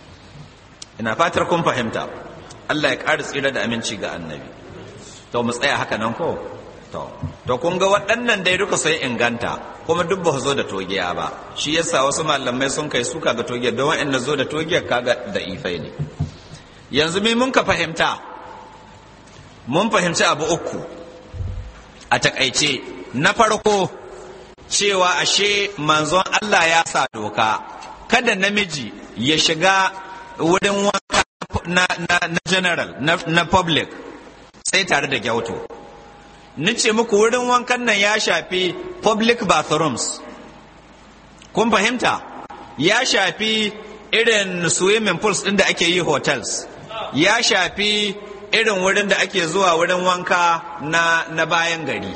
ina fatar kun fahimta Allah ya ƙara tsira da aminci ga annabi to mu tsaya haka nan ko to to kun ga waɗannan dai duka sai inganta kuma duk ba zo da togiya ba shi yasa wasu malamai sun kai suka ga togiya don wa'anda zo da togiyar kaga da ifai ne yanzu me mun ka fahimta mun fahimci abu uku a takaice na farko cewa ashe manzon Allah ya sa doka kada namiji ya shiga wurin wanka na, na, na general na, na public sai tare da gyauto ni ce muku wurin wankan nan ya shafi public bathrooms kun fahimta ya shafi irin swimming pools ɗin da ake yi hotels ya shafi irin wurin da ake zuwa wurin wanka na, na bayan gari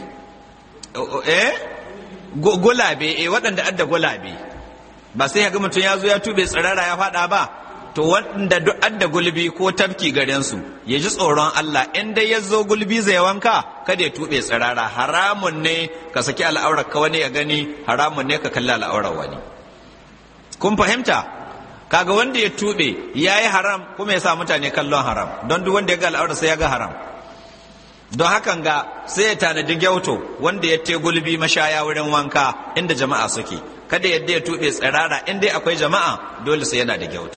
eh gulabe eh waɗanda adda gulabe ba sai ga mutum ya zo ya tube tsirara ya faɗa ba to wanda duk adda gulbi ko tafki garin su ya ji tsoron Allah in dai ya zo gulbi zai wanka kada ya tube tsirara haramun ne ka saki al'aurar ka wani ya gani haramun ne ka kalli al'aurar wani kun fahimta kaga wanda ya tube ya yi haram kuma ya sa mutane kallon haram don duk wanda ya ga al'aurar sai ya ga haram don hakan ga sai ya tanadi gyauto wanda ya te gulbi mashaya wurin wanka inda jama'a suke kada yadda ya tuɓe tsirara in dai akwai jama'a dole sai yana da gyauto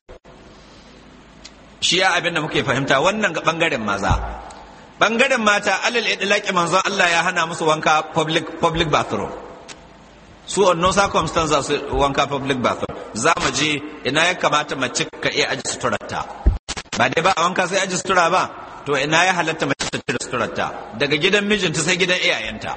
shi ya abin da muke fahimta wannan ga bangaren maza bangaren mata alal idlaqi manzon Allah ya hana musu wanka public public bathroom su on no circumstances su wanka public bathroom za mu je ina ya kamata mace ka iya aji suturarta ba dai ba a wanka sai aji sutura ba to ina ya halatta mace ta cire suturarta daga gidan mijinta sai gidan iyayenta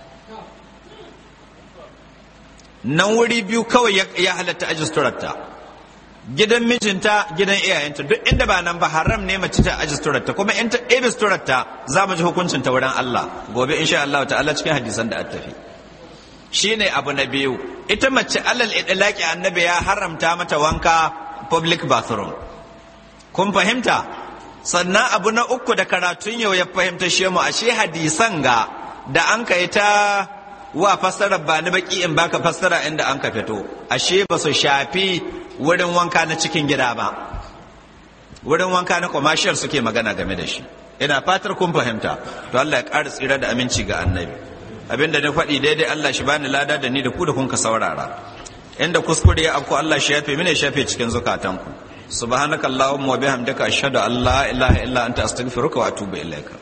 nan wuri biyu kawai ya halatta aji suturarta gidan mijinta gidan iyayenta duk inda ba nan ba haram ne mace ta aji suturarta kuma in ta ɗebe suturarta za mu ji hukuncin ta wurin Allah gobe insha Allah ta'ala cikin hadisan da tafi shine abu na biyu ita mace alal idlaqi annabi ya haramta mata wanka public bathroom kun fahimta sannan abu na uku da karatun yau ya fahimta shi mu ashe hadisan ga da an kai ta wa fassara ba ni baki in baka fassara inda an ka fito ashe ba su shafi wurin wanka na cikin gida ba wurin wanka na commercial suke magana game da shi ina fatar kun fahimta to Allah ya ƙara tsira da aminci ga annabi abinda na faɗi daidai Allah shi bani lada da ni da ku da kun ka saurara inda kuskure ya afko Allah shi yafe mini shafe cikin zukatanku subhanakallahumma wa bihamdika ashhadu an la ilaha illa anta astaghfiruka wa atubu ilaika